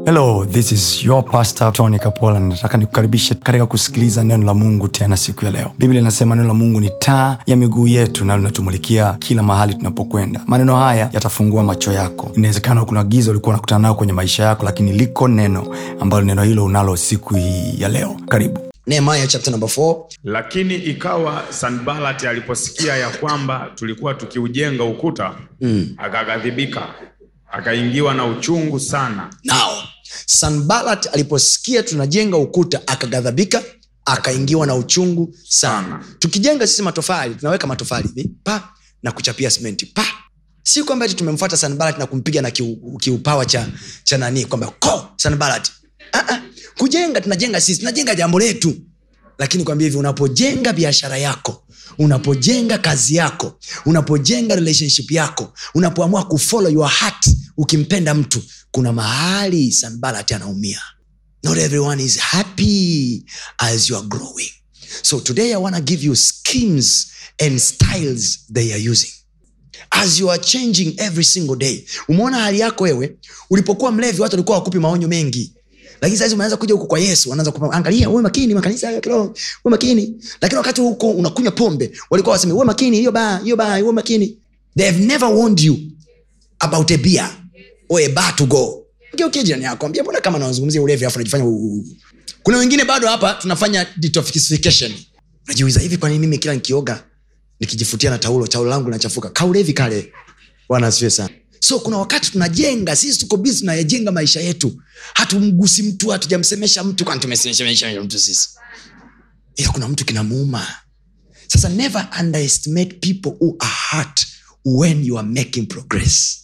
hello this is your pastor tony kapola nataka nikukaribishe katika kusikiliza neno la mungu tena siku ya leo biblia inasema neno la mungu ni taa ya miguu yetu na linatumulikia kila mahali tunapokwenda maneno haya yatafungua macho yako inawezekana kuna giza ulikuwa unakutana nayo kwenye maisha yako lakini liko neno ambalo neno hilo unalo siku hii ya leo karibu nehemiah chapter number 4 lakini ikawa sanbalati aliposikia ya kwamba tulikuwa tukiujenga ukuta mm. akaghadhibika akaingiwa na uchungu sana now sanbalat aliposikia tunajenga ukuta akaghadhabika akaingiwa na uchungu sana tukijenga sisi matofali tunaweka matofali hivi pa na kuchapia simenti pa si kwamba ati tumemfuata sanbalat na kumpiga na kiu- kiupawa cha, cha nani kwamba ko sanbalat uh-uh. kujenga tunajenga sisi tunajenga jambo letu lakini kwambia hivi unapojenga biashara yako unapojenga kazi yako unapojenga relationship yako unapoamua kufollow your heart ukimpenda mtu kuna mahali sanbalat anaumia not everyone is happy as you are growing so today i want to give you schemes and styles they are using as you are changing every single day umeona hali yako wewe ulipokuwa mlevi watu walikuwa wakupi maonyo mengi lakini saizi umeanza kuja huku kwa yesu wanaanza kupa angalia uwe makini makanisa ya kiroho uwe makini lakini wakati huko unakunywa pombe walikuwa waseme uwe makini hiyo baa hiyo baa uwe makini they have never warned you about a beer or a bar to go geukie jirani yako ambia mbona kama nazungumzia ulevi afu najifanya u- u- kuna wengine bado hapa tunafanya detoxification najiuliza hivi kwa nini mimi kila nikioga nikijifutia na taulo taulo langu linachafuka kaulevi kale bwana asifiwe sana so kuna wakati tunajenga sisi tuko bizi tunayajenga maisha yetu hatumgusi mtu hatujamsemesha mtu kwani tumesemesha mtu sisi ila kuna mtu kinamuuma sasa never underestimate people who are hurt when you are making progress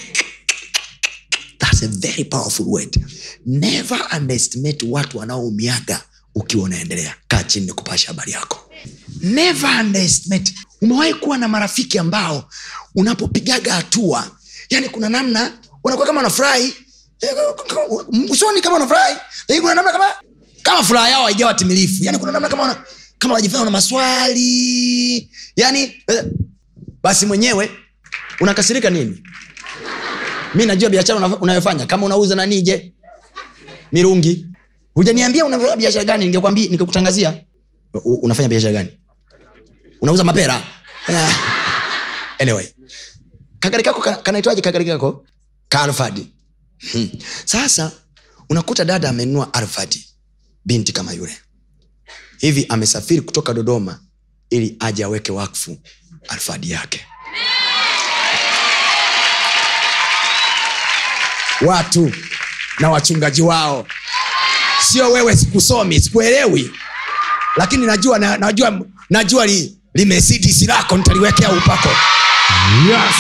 That's a very powerful word. Never underestimate watu wanaoumiaga ukiwa unaendelea. Kaa chini ni kupasha habari yako. Never underestimate. Umewahi kuwa na marafiki ambao unapopigaga hatua, yani kuna namna unakuwa kama unafurahi eh, usoni kama unafurahi, lakini kuna namna kama kama furaha yao haijawa timilifu, yani kuna namna kama una, kama unajifanya una maswali yani eh, basi mwenyewe unakasirika nini? mi najua biashara una- unayofanya kama unauza nani je mirungi hujaniambia unafanya biashara gani ningekwambia nikakutangazia U- unafanya biashara gani unauza mapera Ah. anyway kagari kako ka- kanaitwaje kagari kako kaalfadi hmm. sasa unakuta dada amenunua alfadi binti kama yule hivi amesafiri kutoka dodoma ili aje aweke wakfu alfadi yake watu na wachungaji wao sio wewe sikusomi sikuelewi lakini najua na, najua najua li, limesidisi lako nitaliwekea upako yes.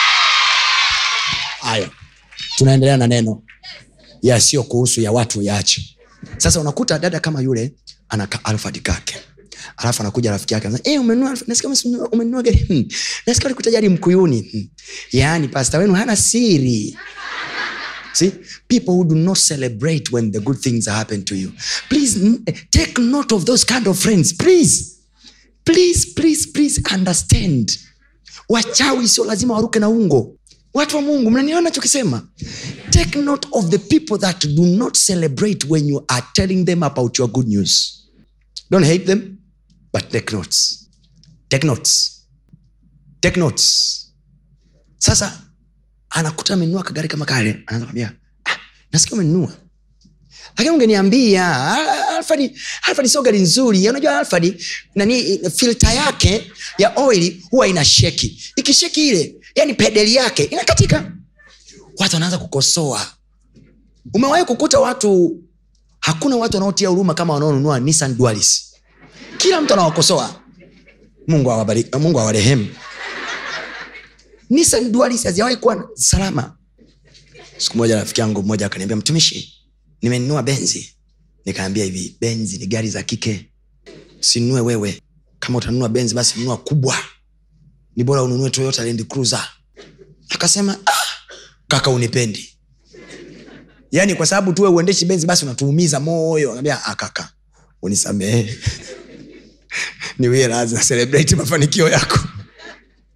haya tunaendelea na neno yasiyo kuhusu ya watu yaache sasa unakuta dada kama yule anaka alfadi kake alafu anakuja rafiki yake anasema, "Eh, umenunua Alphard? nasikia umenunua- umenunua gari hmm. nasikia ulikuta gari mkuyuni hmm. yaani pasta wenu hana siri See, people who do not celebrate when the good things happen to you. Please n- take note of those kind of friends. Please, please, please, please understand. Wachawi sio lazima waruke na ungo. Watu wa Mungu, mnaniona nachokisema? Take note of the people that do not celebrate when you are telling them about your good news. Don't hate them, but take notes. Take notes. Take notes. Sasa anakuta amenunua kagari kama kale anaanza kwambia ah, nasikia umenunua lakini ungeniambia ah, alfadi alfadi sio gari nzuri unajua alfadi nani filta yake ya oil huwa ina sheki ikisheki ile yani pedeli yake inakatika watu wanaanza kukosoa umewahi kukuta watu hakuna watu wanaotia huruma kama wanaonunua nissan dualis kila mtu anawakosoa mungu awabariki mungu awarehemu nissan dualis hazijawahi kuwa salama siku moja rafiki yangu mmoja akaniambia mtumishi nimenunua benzi nikaambia hivi benzi ni gari za kike sinunue wewe kama utanunua benzi basi nunua kubwa ni bora ununue toyota land cruiser akasema ah, kaka unipendi yaani kwa sababu tuwe uendeshi benzi basi unatuumiza moyo akaambia ah, kaka unisamehe niwie radhi na celebrate mafanikio yako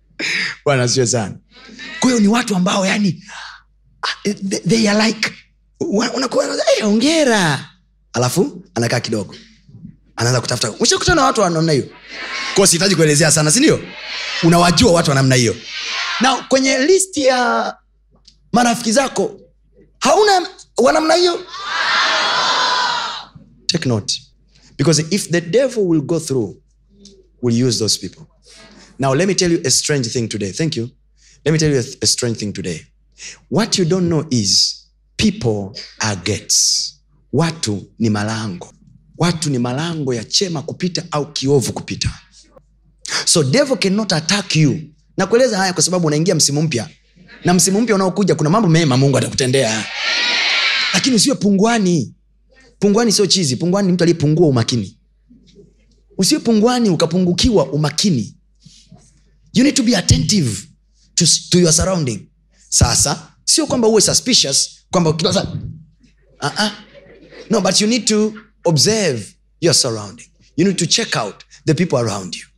bwana sio sana kwa hiyo ni watu ambao yani ah, they, they are like Una- unakuwa hey, ongera alafu anakaa kidogo anaanza kutafuta ushakutana na watu wa namna hiyo ko sihitaji kuelezea sana sindio unawajua watu wa namna hiyo na kwenye listi ya marafiki zako hauna wa namna hiyo take note because if the devil will go through will use those people now let me tell you a strange thing today thank you let me tell you a, a strange thing today what you don't know is people are gates watu ni malango watu ni malango ya chema kupita au kiovu kupita so devil cannot attack you na kueleza haya kwa sababu unaingia msimu mpya na msimu mpya unaokuja kuna mambo mema mungu atakutendea lakini usiwe pungwani pungwani sio chizi pungwani ni mtu aliyepungua umakini usiwe pungwani ukapungukiwa umakini you need to be attentive to, to your surrounding sasa sio kwamba uwe suspicious kwamba kila saa uh-uh. no but you need to observe your surrounding you need to check out the people around you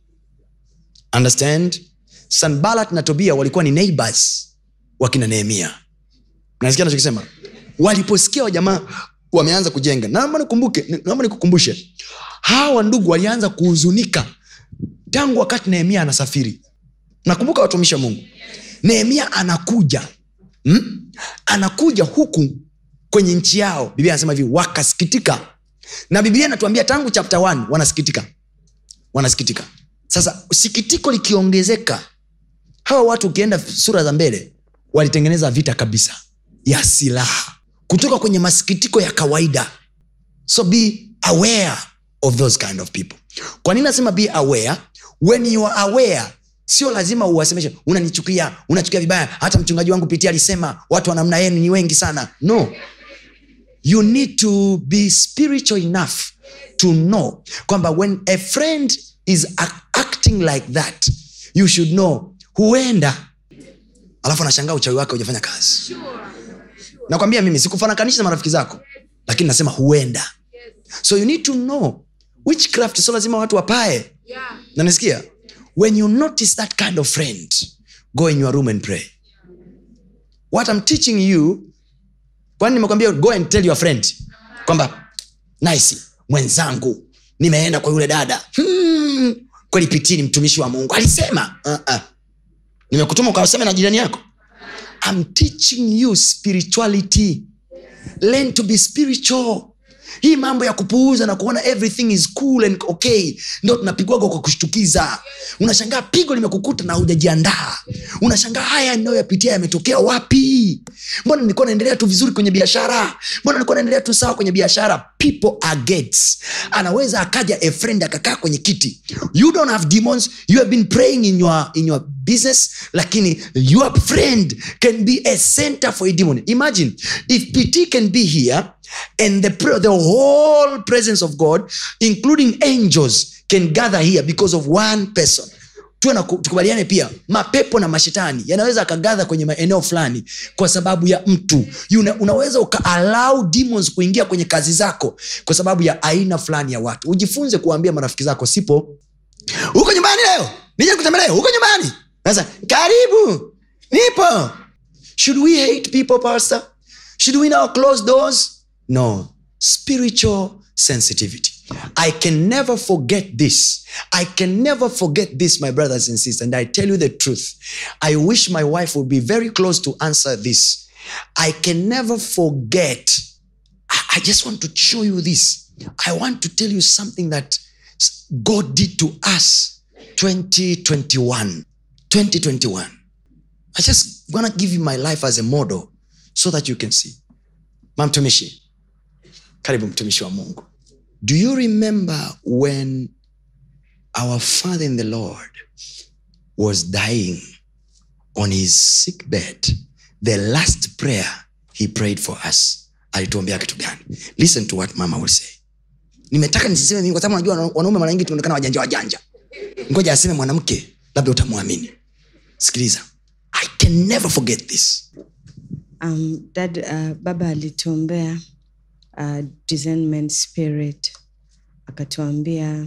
understand sanbalat na tobia walikuwa ni neighbors wakina nehemia nasikia nachokisema waliposikia wajamaa wameanza kujenga naomba nikumbuke naomba nikukumbushe hawa ndugu walianza kuhuzunika tangu wakati nehemia anasafiri nakumbuka watumishi wa mungu nehemia anakuja hmm? anakuja huku kwenye nchi yao biblia anasema hivi wakasikitika na biblia inatuambia tangu chapter 1 wanasikitika wanasikitika sasa sikitiko likiongezeka hawa watu ukienda sura za mbele walitengeneza vita kabisa ya silaha kutoka kwenye masikitiko ya kawaida so be aware of those kind of people kwa nini nasema be aware when you are aware sio lazima uwasemeshe unanichukia unachukia vibaya hata mchungaji wangu pitia alisema watu wa namna yenu ni wengi sana no you need to be spiritual enough to know kwamba when a friend is ac- acting like that you should know huenda alafu anashangaa uchawi wake hujafanya kazi nakwambia mimi sikufanakanisha na marafiki zako lakini nasema huenda so you need to know witchcraft sio lazima watu wapae Yeah. nanisikia when you notice that kind of friend go in your room and pray what I'm teaching you kwani nimekwambia go and tell your friend kwamba nice mwenzangu nimeenda kwa yule dada hmm, kweli pitini mtumishi wa mungu alisema uh-uh. nimekutuma ukawaseme na jirani yako I'm teaching you spirituality learn to be spiritual hii mambo ya kupuuza na kuona everything is cool and okay ndo tunapigwaga kwa kushtukiza unashangaa pigo limekukuta na hujajiandaa unashangaa haya inayoyapitia yametokea wapi mbona nilikuwa naendelea tu vizuri kwenye biashara mbona nilikuwa naendelea tu sawa kwenye biashara people are gates anaweza akaja a friend akakaa kwenye kiti you don't have demons you have been praying in your, in your business lakini your friend can be a center for a demon imagine if pt can be here and the, pre- the whole presence of god including angels can gather here because of one person tuwe na ku- tukubaliane pia mapepo na mashetani yanaweza akagadha kwenye maeneo fulani kwa sababu ya mtu Una, unaweza ukaalau demons kuingia kwenye kazi zako kwa sababu ya aina fulani ya watu ujifunze kuwaambia marafiki zako sipo huko nyumbani leo nije kutembelea huko nyumbani sasa karibu nipo should we hate people pastor should we now close doors no spiritual sensitivity i can never forget this i can never forget this my brothers and sisters and i tell you the truth i wish my wife would be very close to answer this i can never forget I, I just want to show you this. I want to tell you something that s- God did to us 2021. 2021. I just want to give you my life as a model so that you can see. Mamtumishi. Karibu mtumishi wa Mungu. Do you remember when our father in the Lord was dying on his sick bed, the last prayer he prayed for us alituombea kitu gani listen to what mama will say nimetaka nisiseme mimi kwa sababu najua wana- wanaume mara nyingi tunaonekana wajanja wajanja ngoja aseme mwanamke labda utamwamini sikiliza i can never forget this um, dad uh, baba alituombea uh, discernment spirit akatuambia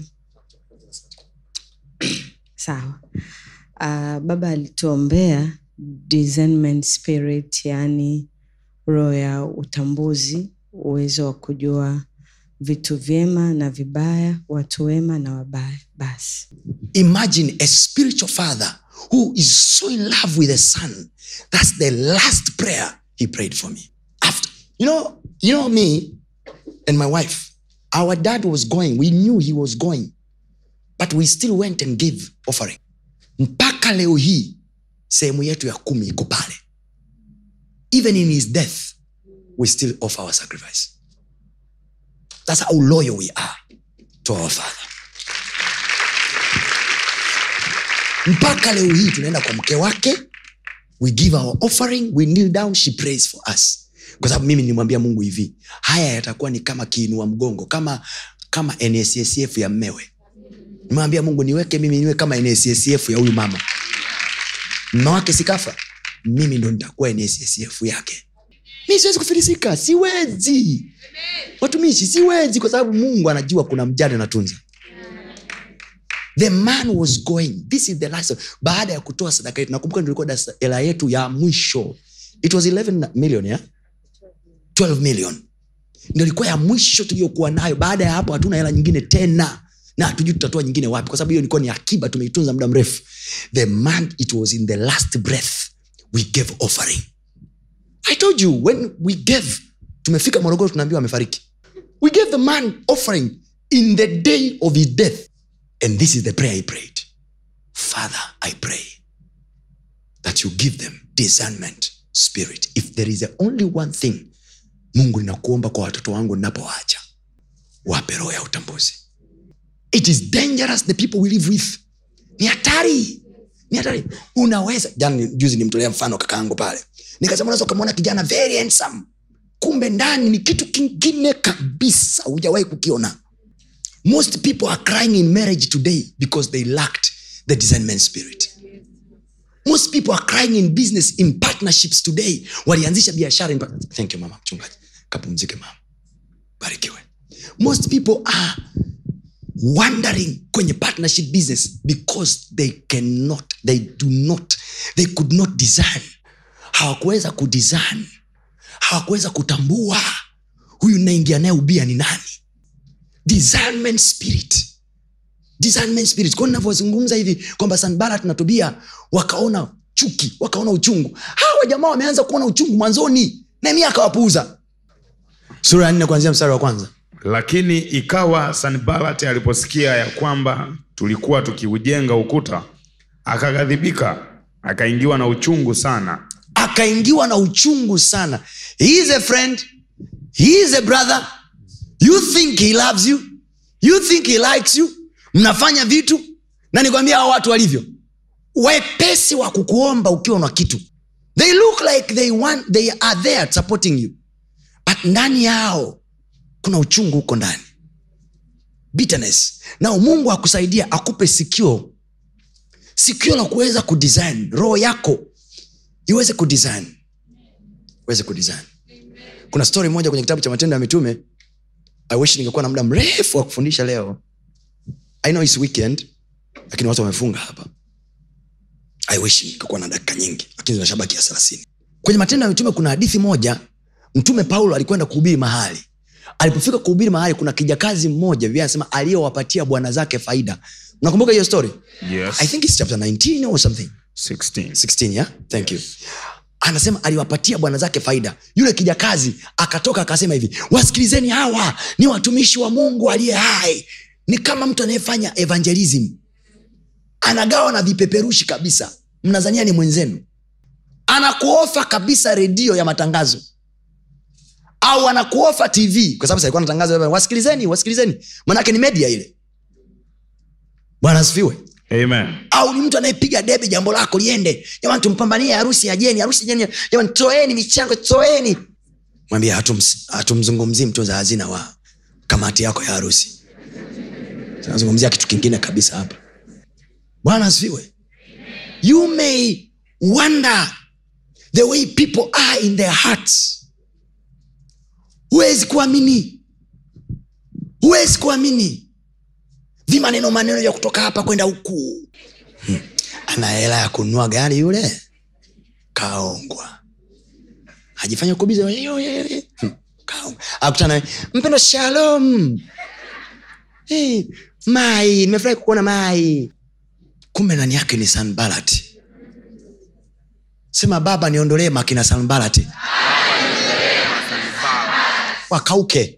sawa uh, baba alituombea discernment spirit yani roho ya utambuzi uwezo wa kujua vitu vyema na vibaya watu wema na wabaya basi imagine a spiritual father who is so in love with a son that's the last prayer he prayed for me after you know you know me and my wife our dad was going we knew he was going but we still went and gave offering mpaka leo hii sehemu yetu ya kumi iko pale even in his death we still offer our sacrifice that's how loyal we are to our father mpaka leo hii tunaenda kwa mke wake we give our offering we kneel down she prays for us kwa sababu mimi nimwambia mungu hivi haya yatakuwa ni kama kiinua mgongo kama kama nssf ya mmewe nimwambia mungu niweke mimi niwe kama nssf ya huyu mama mme wake sikafa mimi ndo nitakuwa nssf yake mi siwezi kufilisika siwezi watumishi siwezi kwa sababu mungu anajua kuna mjane natunza the man was going this is the last baada ya kutoa sadaka yetu nakumbuka tulikuwa dasa- hela yetu ya mwisho it was 11 million yeah? 12 million ndio ilikuwa ya mwisho tuliyokuwa nayo baada ya hapo hatuna hela nyingine tena na hatujui tutatoa nyingine wapi kwa sababu hiyo ilikuwa ni akiba tumeitunza muda mrefu the man it was in the last breath we gave offering i told you when we gave tumefika morogoro tunaambiwa amefariki we gave the man offering in the day of his death and this is the prayer he prayed father i pray that you give them discernment spirit if there is a only one thing mungu ninakuomba kwa watoto wangu ninapowaacha wape roho ya utambuzi it is dangerous the people we live with ni hatari ni hatari unaweza jana juzi nimtolea mfano kakaangu pale nikasema unaweza ukamwona kijana very handsome kumbe ndani ni kitu kingine kabisa hujawahi kukiona most people are crying in marriage today because they lacked the discernment spirit most people are crying in business in partnerships today walianzisha biashara in part- thank you mama mchungaji kapumzike mama barikiwe most people are wandering kwenye partnership business because they cannot they do not they could not design hawakuweza kudesign hawakuweza kutambua huyu naingia naye ubia ni nani discernment spirit discernment spirit kwao navyozungumza hivi kwamba sanbarat na tobia wakaona chuki wakaona uchungu hawa jamaa wameanza kuona uchungu mwanzoni nehemia akawapuuza sura ya nne kuanzia mstari wa kwanza lakini ikawa sanbalat aliposikia ya kwamba tulikuwa tukiujenga ukuta akaghadhibika akaingiwa na uchungu sana akaingiwa na uchungu sana he is a friend he is a brother you think he loves you you think he likes you mnafanya vitu na nikwambia hao watu walivyo wepesi wa kukuomba ukiwa na kitu they look like they, want, they are there supporting you but ndani yao kuna uchungu huko ndani bitterness nao mungu akusaidia akupe sikio sikio la kuweza kudesign roho yako iweze kudesign iweze kudesign kuna story moja kwenye kitabu cha matendo ya mitume i wish ningekuwa na muda mrefu wa kufundisha leo i know it's weekend lakini watu wamefunga hapa i wish ningekuwa na dakika nyingi lakini zinashabaki ya thelathini kwenye matendo ya mitume kuna hadithi moja mtume paulo alikwenda kuhubiri mahali alipofika kuhubiri mahali kuna kijakazi mmoja vile anasema aliyowapatia bwana zake faida unakumbuka hiyo story yes. i think it's chapter 19 or something 16. 16 yeah? thank you anasema aliwapatia bwana zake faida yule kijakazi akatoka akasema hivi wasikilizeni hawa ni watumishi wa mungu aliye hai ni kama mtu anayefanya evangelism anagawa na vipeperushi kabisa mnazania ni mwenzenu anakuofa kabisa redio ya matangazo au anakuofa tv kwa sababu sasa alikuwa anatangaza wasikilizeni wasikilizeni manake ni media ile bwana asifiwe Amen. au ni mtu anayepiga debe jambo lako liende jamani tumpambanie harusi ya jeni harusi ya jeni jamani toeni michango toeni mwambie hatums- hatumzungumzii mtunza hazina wa kamati yako ya harusi tunazungumzia kitu kingine kabisa hapa bwana asifiwe you may wonder the way people are in their hearts huwezi kuamini huwezi kuamini vimaneno maneno ya kutoka hapa kwenda huku hmm. ana hela ya kununua gari yule kaongwa ajifanya kubiza akutana mpendo shalom hey, mai nimefurahi kukuona mai kumbe ndani yake ni sanbalat sema baba niondolee makina sanbalat wakauke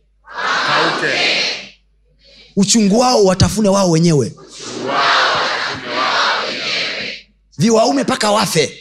uchungu wao watafune wao wenyewe viwaume mpaka wafe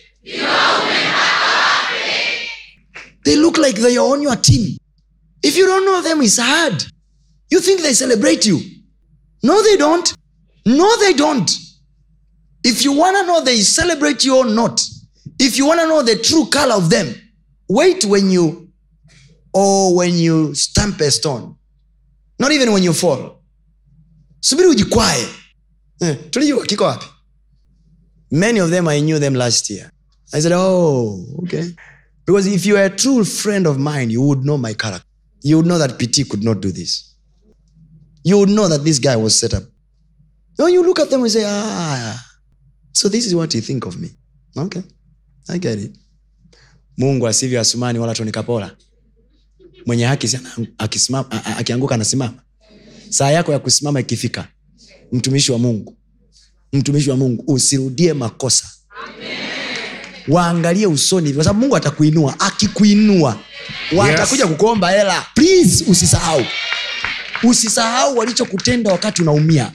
they look like they are on your team if you don't know them it's hard you think they celebrate you no they don't no they don't if you want to know they celebrate you or not if you want to know the true color of them wait when you or when you stamp a stone not even when you fall subiri ujikwae eh, tulijua kiko wapi many of them i knew them last year i said oh okay because if you are a true friend of mine you would know my character you would know that pt could not do this you would know that this guy was set up no you look at them and say ah so this is what you think of me okay i get it mungu asivyo asumani wala tonikapola mwenye haki si ana- akisimama- a- a- akianguka anasimama saa yako ya kusimama ikifika mtumishi wa mungu mtumishi wa mungu usirudie makosa waangalie usoni kwa sababu mungu atakuinua akikuinua watakuja kukuomba hela please usisahau usisahau walichokutenda wakati unaumia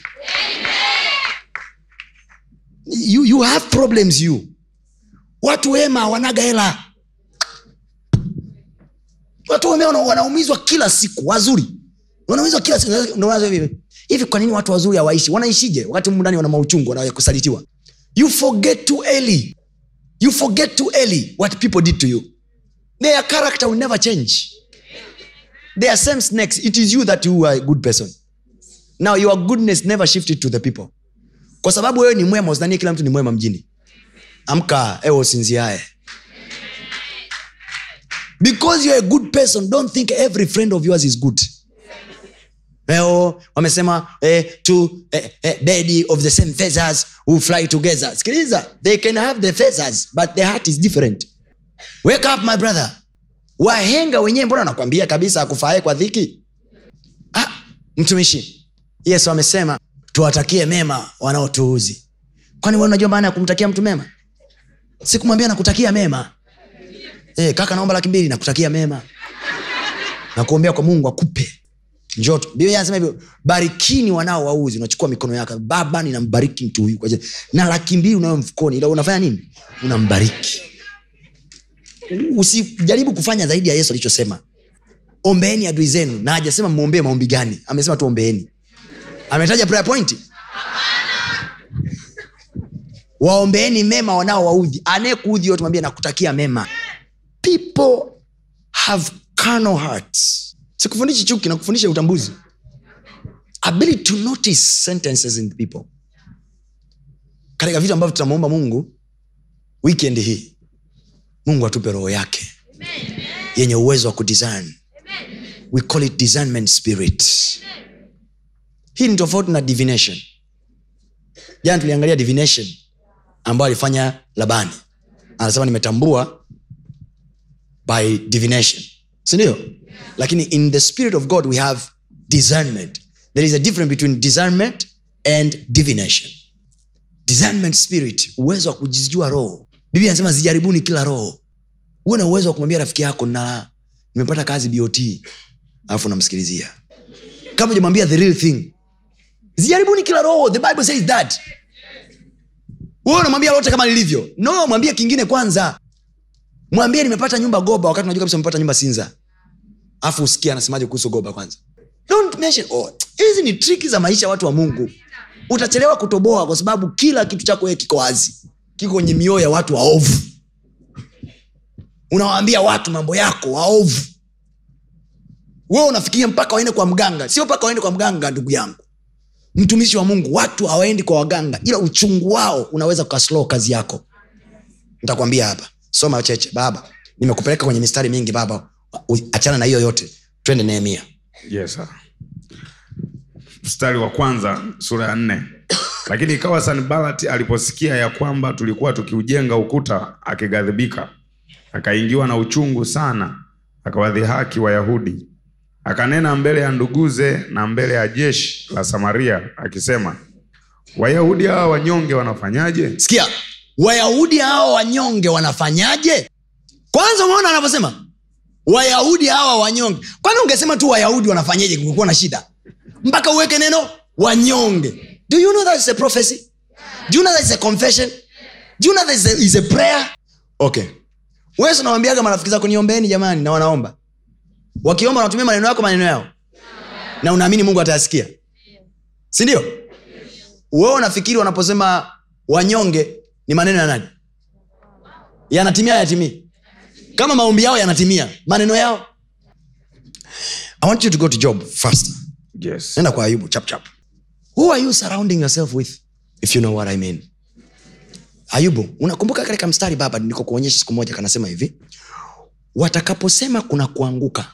you, you have problems you watu wema wanaga hela watu wema wana- wanaumizwa kila siku wazuri wanaumizwa kila siku Ndio maana hivi hivi kwa nini watu wazuri hawaishi wanaishije wakati humu ndani wana mauchungu wanakusalitiwa you forget too early you forget too early what people did to you their character will never change they are same snakes it is you that you are a good person now your goodness never shifted to the people kwa sababu wewe ni mwema usidhanie kila mtu ni mwema mjini amka ewe usinziae because you're a good person don't think every friend of yours is good leo wamesema eh, two eh, eh, bedi of the same feathers who fly together sikiliza they can have the feathers but the heart is different wake up my brother wahenga wenyewe mbona nakwambia kabisa akufae kwa dhiki ah, mtumishi yesu amesema tuwatakie mema wanaotuuzi kwani wewe unajua maana ya kumtakia mtu mema sikumwambia nakutakia mema eh, kaka naomba laki mbili nakutakia mema nakuombea kwa mungu akupe njoto biblia anasema hivyo barikini wanao wauzi unachukua mikono yako baba ninambariki mtu huyu kwa jina- na laki mbili unayo mfukoni ila unafanya nini unambariki usijaribu kufanya zaidi ya yesu alichosema ombeeni adui zenu na hajasema mwombee maombi gani amesema tu ombeeni ametaja prayer point waombeeni mema wanao waudhi anayekuudhi yote mwambie nakutakia mema people have carnal hearts sikufundishi chuki nakufundisha utambuzi ability to notice sentences in people katika vitu ambavyo tutamwomba mungu weekend hii mungu atupe roho yake yenye uwezo wa kudesign we call it discernment spirit hii ni tofauti na divination jana tuliangalia divination ambayo alifanya labani anasema nimetambua by divination sindio lakini in the spirit of god we have discernment there is a difference between discernment and divination discernment spirit uwezo wa kujijua roho biblia anasema zijaribuni kila roho huwe na uwezo wa kumwambia rafiki yako na nimepata kazi bot alafu namsikilizia kama ujamwambia the real thing zijaribuni kila roho the bible says that wewe unamwambia lote kama lilivyo no mwambie kingine kwanza mwambie nimepata nyumba goba wakati unajua kabisa umepata nyumba sinza afu usikia anasemaje kuhusu goba kwanza Don't mention, oh, hizi ni triki za maisha ya watu wa mungu utachelewa kutoboa kwa sababu kila kitu chako wewe kiko wazi kiko kwenye mioyo ya watu waovu unawaambia watu mambo yako waovu wewe unafikiria mpaka waende kwa mganga sio mpaka waende kwa mganga ndugu yangu mtumishi wa mungu watu hawaendi kwa waganga ila uchungu wao unaweza ukaslow kazi yako nitakwambia hapa soma cheche baba nimekupeleka kwenye mistari mingi baba U- achana na hiyo yote twende nehemia yes, sir. mstari wa kwanza sura ya nne lakini ikawa sanbalati aliposikia ya kwamba tulikuwa tukiujenga ukuta akighadhibika akaingiwa na uchungu sana akawadhihaki wayahudi akanena mbele ya nduguze na mbele ya jeshi la samaria akisema wayahudi hawa wanyonge wanafanyaje sikia wayahudi hawa wanyonge wanafanyaje kwanza umeona anavyosema wayahudi hawa wanyonge kwani ungesema tu wayahudi wanafanyaje kungekuwa na shida mpaka uweke neno wanyonge do you know that is a prophecy do you know that is a confession do you know that is a, is a prayer okay wewe si unawambiaga marafiki zako niombeeni jamani na wanaomba wakiomba wanatumia maneno yako maneno yao na unaamini mungu atayasikia sindio wewe unafikiri wanaposema wanyonge ni maneno ya nani yanatimia yatimii kama maombi yao yanatimia maneno yao i want you to go to job first yes. nenda kwa ayubu chap chap who are you surrounding yourself with if you know what i mean ayubu unakumbuka katika mstari baba niko kuonyesha siku moja kanasema hivi watakaposema kuna kuanguka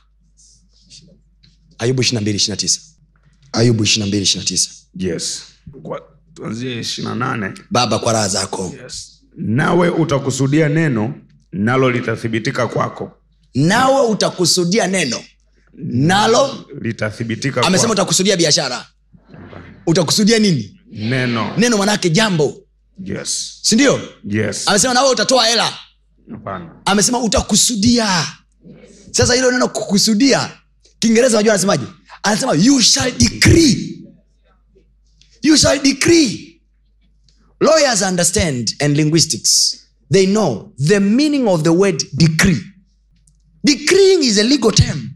ayubu 22 ayubu 22 yes. Kwa- tuanzie ishiri na nane baba kwa raha zako yes. nawe utakusudia neno nalo litathibitika kwako nawe utakusudia neno nalo litathibitika amesema kwako. utakusudia biashara utakusudia nini neno neno manake jambo yes. sindio yes. amesema nawe utatoa hela Hapana. amesema utakusudia sasa hilo neno kukusudia kiingereza najua anasemaje anasema you shall decree you shall decree lawyers understand and linguistics they know the meaning of the word decree decreeing is a legal term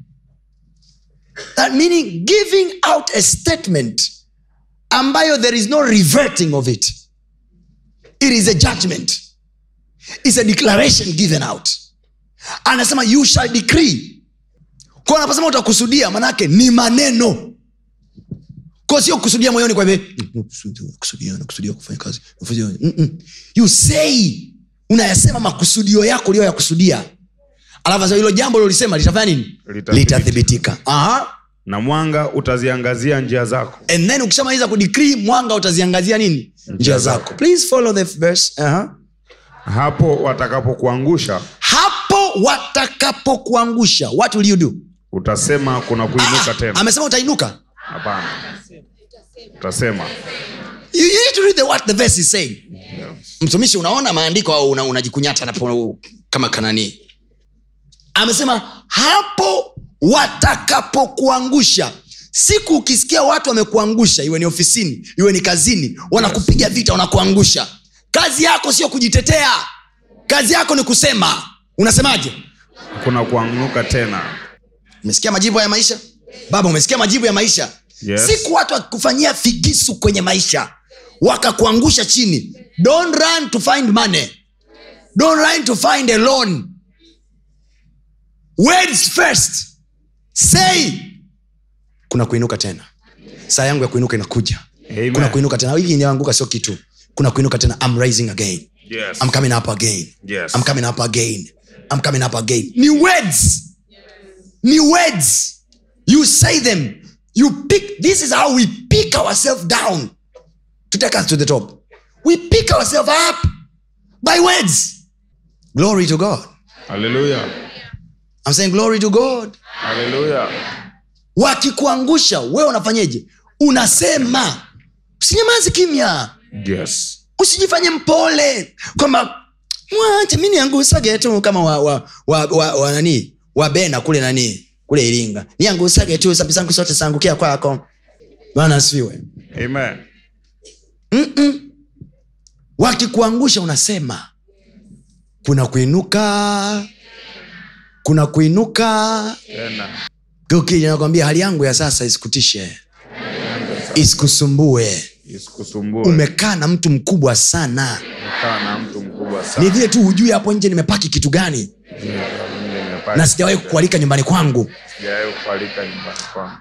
that meaning giving out a statement ambayo there is no reverting of it it is a judgment is a declaration given out anasema you shall decree kwa anaposema utakusudia manake ni maneno kwa sio kusudia moyoni kwa hivi, "Mm, kusudia nakusudia kufanya kazi nakusudia." Mm-mm. you say unayasema makusudio yako uliyoyakusudia alafu sasa hilo jambo lilolisema litafanya nini Litathibitika. litathibitika Aha. na mwanga utaziangazia njia zako and then ukishamaliza kudikrii mwanga utaziangazia nini njia zako please follow the verse Aha. hapo watakapokuangusha hapo watakapokuangusha what will you do utasema kuna kuinuka Ah, tena amesema utainuka hapana utasema you, you need to read the, what the verse is saying mtumishi unaona maandiko au una- unajikunyata napo kama kanani amesema hapo watakapokuangusha siku ukisikia watu wamekuangusha iwe ni ofisini iwe ni kazini wanakupiga vita wanakuangusha kazi yako sio kujitetea kazi yako ni kusema unasemaje kuna kuanuka tena umesikia majibu ya maisha baba umesikia majibu ya maisha Yes. siku watu wakikufanyia figisu kwenye maisha wakakuangusha chini don't run to find money don't run to find a loan words first say kuna kuinuka tena saa yangu ya kuinuka inakuja Amen. kuna kuinuka tena hii inaanguka sio kitu kuna kuinuka tena I'm rising again Yes. I'm coming up again Yes. I'm coming up again I'm coming up again ni words ni words you say them you pick this is how we pick ourselves down to take us to the top we pick ourselves up by words glory to god Hallelujah. i'm saying glory to god Hallelujah. wakikuangusha wewe unafanyeje unasema usinyamazi kimya Yes. usijifanye mpole kwamba mwache mi niangusage tu kama wa, wa, wa, wa, wa nani wa bena kule nani kule iringa niangusage tu sabi zangu zote zaangukia kwako bana asifiwe Amen. wakikuangusha unasema kuna kuinuka kuna kuinuka Tena. ukija nakwambia hali yangu ya sasa isikutishe isikusumbue Isikusumbue. umekaa na mtu mkubwa sana Umekaa na mtu mkubwa ni sana. vile tu hujui hapo nje nimepaki kitu gani Nimepata. na sijawahi kukualika nyumbani kwangu Sijawahi kualika nyumbani kwangu.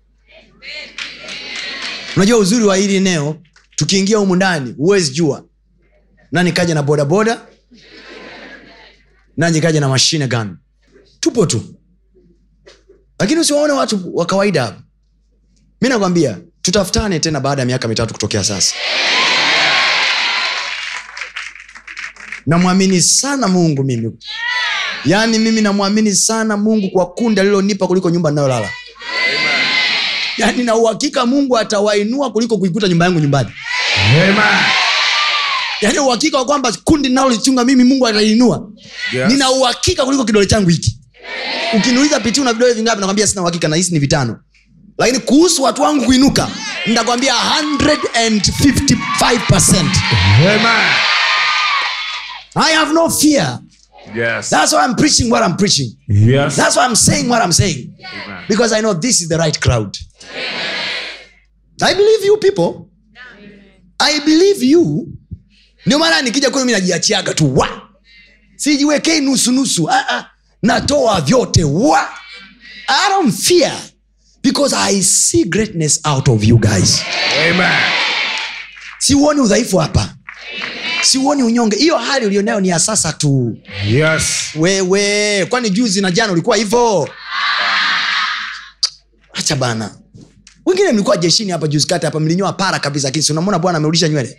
unajua uzuri wa hili eneo tukiingia humu ndani huwezi jua nani kaja na bodaboda nani kaja na mashine gun tupo tu lakini usiwaone watu wa kawaida hapa mi nakwambia tutafutane tena baada ya miaka mitatu kutokea sasa namwamini sana mungu mimi yaani mimi namwamini sana mungu kwa kundi alilonipa kuliko nyumba ninayolala yaani na uhakika mungu atawainua kuliko kuikuta nyumba yangu nyumbani Amen. yaani uhakika wa kwamba kundi linalolichunga mimi mungu atainua Yes. nina uhakika kuliko kidole changu hiki ukiniuliza piti una vidole vingapi nakwambia sina uhakika nahisi ni vitano lakini kuhusu watu wangu kuinuka nitakwambia 155 Amen. i have no fear Yes. that's why i'm preaching what i'm preaching Yes. that's why i'm saying what i'm saying Amen. because i know this is the right crowd i believe you people i believe you ndio maana nikija kwenu mi najiachiaga tu wa sijiwekei nusunusu ah, ah. natoa vyote wa i don't fear because i see greatness out of you guys Amen. siuoni udhaifu hapa siuoni unyonge hiyo hali ulionayo ni ya sasa tu Yes. wewe kwani juzi na jana ulikuwa hivo hacha bana wengine mlikuwa jeshini hapa juzi kati hapa mlinyoa para kabisa lakini si unamwona bwana amerudisha nywele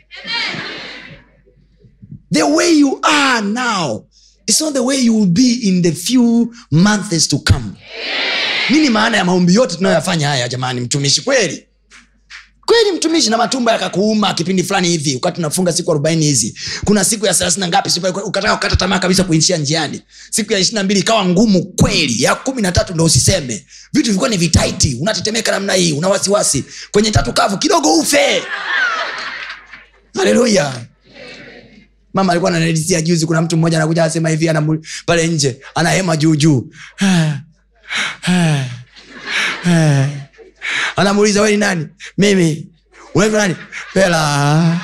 the way you are now it's not the way you will be in the few months to come nini maana ya maombi yote tunayoyafanya haya jamani mtumishi kweli kweli mtumishi na matumbo yakakuuma kipindi fulani hivi wakati tunafunga siku arobaini hizi kuna siku ya thelathini na ngapi siku- ukataka kukata tamaa kabisa kuishia njiani siku ya ishirina mbili ikawa ngumu kweli ya kumi na tatu ndo usiseme vitu vilikuwa ni vitaiti unatetemeka namna hii una wasiwasi kwenye tatu kavu kidogo ufe haleluya mama alikuwa ananadisia juzi kuna mtu mmoja anakuja anasema hivi anamu, pale nje anahema juujuu anamuuliza we ni nani mimi unaitwa nani pela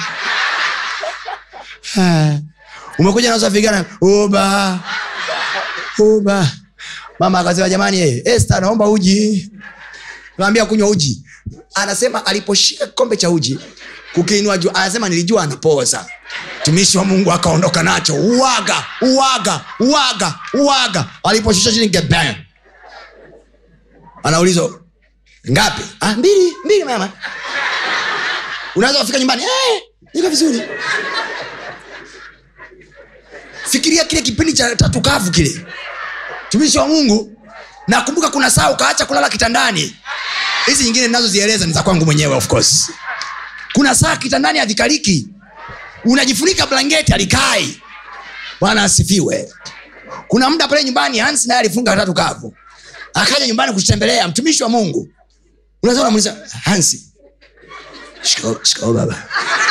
Ah. umekuja na usafi gani uba uba mama akasema jamani eh, Esther naomba uji naambia kunywa uji anasema aliposhika kikombe cha uji kukiinua juu anasema nilijua anapoza tumishi wa mungu akaondoka nacho uwaga uwaga uwaga uwaga aliposhusha chini gebang anaulizwa ngapi ah, mbili mbili mama unaweza kufika nyumbani eh, niko vizuri fikiria kile kipindi cha tatu kavu kile tumishi wa mungu nakumbuka kuna saa ukaacha kulala kitandani hizi nyingine ninazozieleza ni za kwangu mwenyewe of course kuna saa kitandani havikaliki unajifunika blanketi alikai bwana asifiwe kuna muda pale nyumbani hansi naye alifunga tatu kavu akaja nyumbani kutembelea mtumishi wa mungu unaweza unamuuliza hansi shikao shikao baba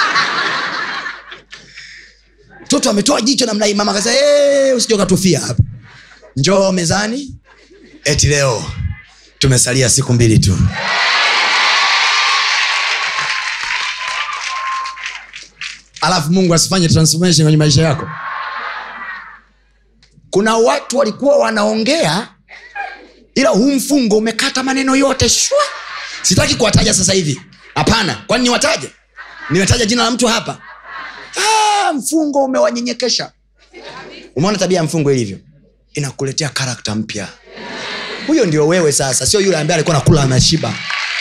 mtoto ametoa jicho namna hii mama akasema hey, usije ukatufia hapa njoo mezani eti leo tumesalia siku mbili tu alafu mungu asifanye transformation kwenye maisha yako kuna watu walikuwa wanaongea ila huu mfungo umekata maneno yote shwa sitaki kuwataja sasa hivi hapana kwani niwataje nimetaja jina la mtu hapa ah, mfungo umewanyenyekesha umeona tabia ya mfungo ilivyo inakuletea karakta mpya huyo ndio wewe sasa sio yule ambaye alikuwa nakula anashiba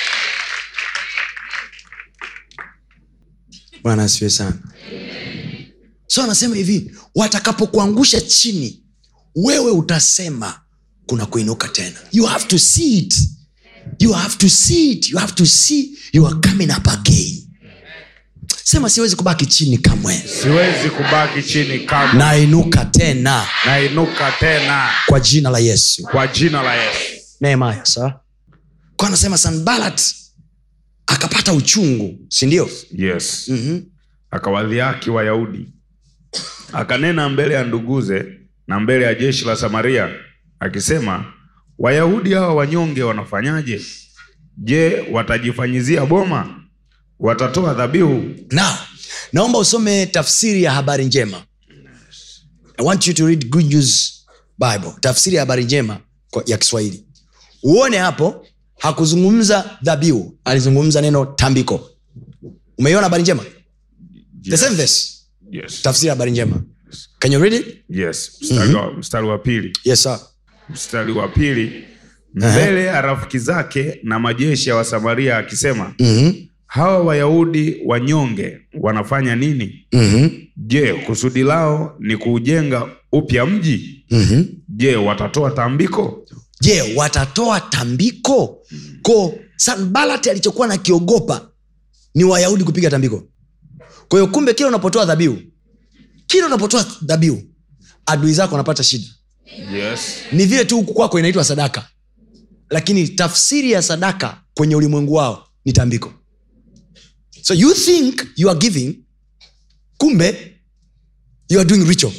bwana asiwe sana so anasema hivi watakapokuangusha chini wewe utasema kuna kuinuka tena you have to see it you have to see it you have to see you are coming up again sema siwezi kubaki chini kamwe siwezi kubaki chini kamwe nainuka tena nainuka tena kwa jina la yesu kwa jina la yesu nehemaya sawa kwa anasema sanbalat akapata uchungu sindio yes mm-hmm. akawadhiaki wayahudi akanena mbele ya nduguze na mbele ya jeshi la samaria akisema wayahudi hawa wanyonge wanafanyaje je watajifanyizia boma watatoa dhabihu now naomba usome tafsiri ya habari njema i want you to read good news bible tafsiri ya habari njema kwa- ya kiswahili uone hapo hakuzungumza dhabihu alizungumza neno tambiko umeiona habari njema the same verse yes. tafsiri ya habari njema can you read it yes. mstari, wa, mstari wa pili yes sir mstari wa pili mbele ya rafiki zake na majeshi ya wasamaria akisema mm-hmm. hawa wayahudi wanyonge wanafanya nini Mm-hmm. je kusudi lao ni kuujenga upya mji mm-hmm. je watatoa tambiko je watatoa tambiko ko sanbalati alichokuwa nakiogopa ni wayahudi kupiga tambiko kwa hiyo kumbe kila unapotoa dhabihu kila unapotoa dhabihu adui zako wanapata shida yes. ni vile tu huku kwako inaitwa sadaka lakini tafsiri ya sadaka kwenye ulimwengu wao ni tambiko so you think you are giving kumbe you are doing ritual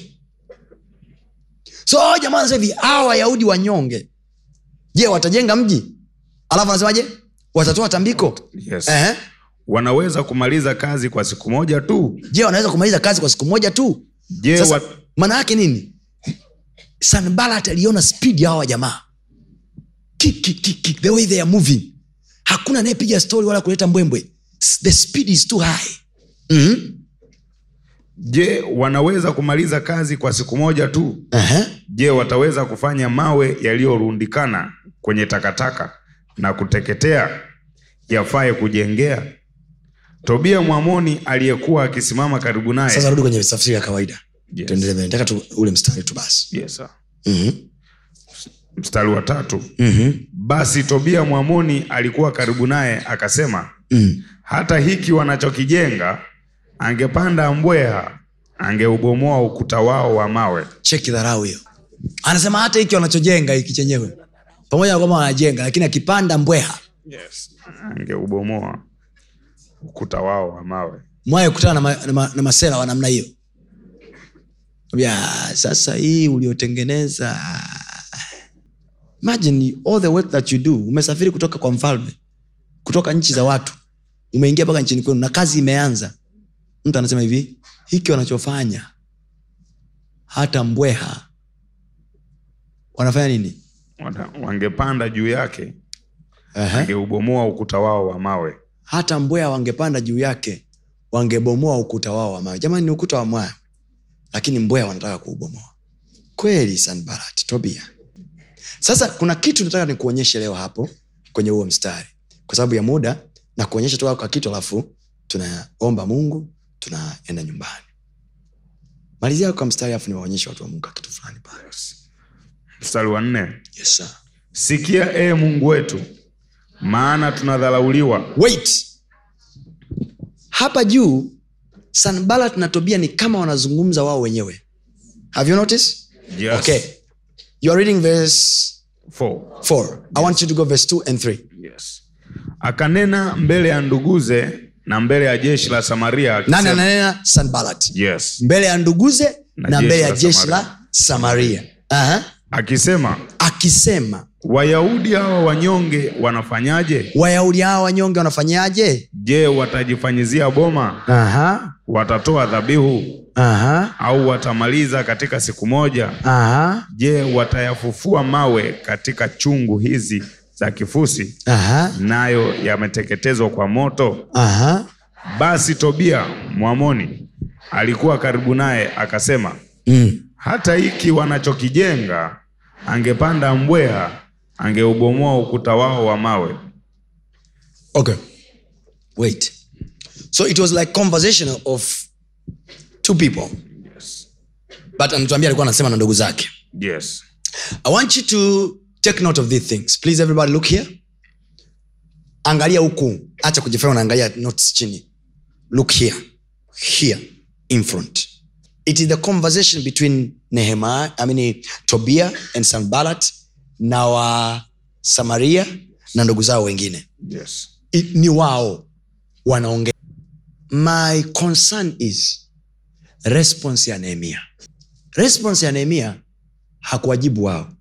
so hao jamaa wanasema hivi hawa wayahudi wanyonge je watajenga mji alafu anasemaje watatoa tambiko Yes. Ehe. wanaweza kumaliza kazi kwa siku moja tu je wanaweza kumaliza kazi kwa siku moja tu je Sasa, wa... maana yake nini sanbalat aliona speed ya hawa jamaa Kick, kick, kick, kick, the way they are moving hakuna anayepiga story wala kuleta mbwembwe S- the speed is too high mm-hmm. je wanaweza kumaliza kazi kwa siku moja tu uh-huh. je wataweza kufanya mawe yaliyorundikana kwenye takataka na kuteketea yafaye kujengea tobia mwamoni aliyekuwa akisimama karibu naye sasa rudi kwenye tafsiri ya kawaida Yes. tuendelee mbele. nataka tu ule mstari tu basi yes, sir. mm-hmm. mstari wa tatu Mm-hmm. basi tobia mwamoni alikuwa karibu naye akasema Mm. hata hiki wanachokijenga angepanda mbweha angeubomoa ukuta wao wa mawe cheki dharau hiyo anasema hata hiki wanachojenga hiki chenyewe pamoja na kwamba wanajenga lakini akipanda mbweha angeubomoa ukuta wao wa mawe mwaye kutana na, ma, na, ma, na masela wa namna hiyo ya sasa hii uliotengeneza imagine all the work that you do umesafiri kutoka kwa mfalme kutoka nchi za watu umeingia mpaka nchini kwenu na kazi imeanza mtu anasema hivi hiki wanachofanya hata mbweha wanafanya nini Wana- wangepanda juu yake uh-huh. angeubomoa ukuta wao wa mawe hata mbweha wangepanda juu yake wangebomoa ukuta wao wa mawe jamani ni ukuta wa mawe lakini mbweha wanataka kuubomoa kweli sanbarat tobia sasa kuna kitu nataka nikuonyeshe leo hapo kwenye huo mstari kwa sababu ya muda na kuonyesha tu kwa kitu alafu tunaomba mungu tunaenda nyumbani malizia kwa mstari alafu niwaonyeshe watu wa mungu kitu fulani pale mstari wa nne yes, sir. sikia ee mungu wetu maana tunadharauliwa wait hapa juu sanbalat na tobia ni kama wanazungumza wao wenyewe have you noticed Yes. okay you are reading verse Four. 4 i want you to go verse 2 and 3 Yes. akanena mbele ya nduguze na mbele ya jeshi la samaria nani akisema- ananena sanbalat yes. mbele ya nduguze Na na, jeshi mbele ya la jeshi Samaria. la samaria Aha. akisema akisema wayahudi hawa wanyonge wanafanyaje wayahudi hawa wanyonge wanafanyaje je watajifanyizia boma Aha. watatoa dhabihu Aha. au watamaliza katika siku moja Aha. je watayafufua mawe katika chungu hizi za kifusi Aha. nayo yameteketezwa kwa moto Aha. basi tobia mwamoni alikuwa karibu naye akasema Mm. hata hiki wanachokijenga angepanda mbweha angeubomoa ukuta wao wa mawe okay wait so it was like conversation of two people but anatuambia alikuwa anasema na ndugu zake yes i want you to take note of these things please everybody look here angalia huku acha kujifanya unaangalia notes chini look here here in front it is the conversation between nehemiah i mean tobia and sanbalat na wa samaria na ndugu zao wengine yes I- ni wao wanaongea my concern is response ya nehemia response ya nehemia hakuwajibu wao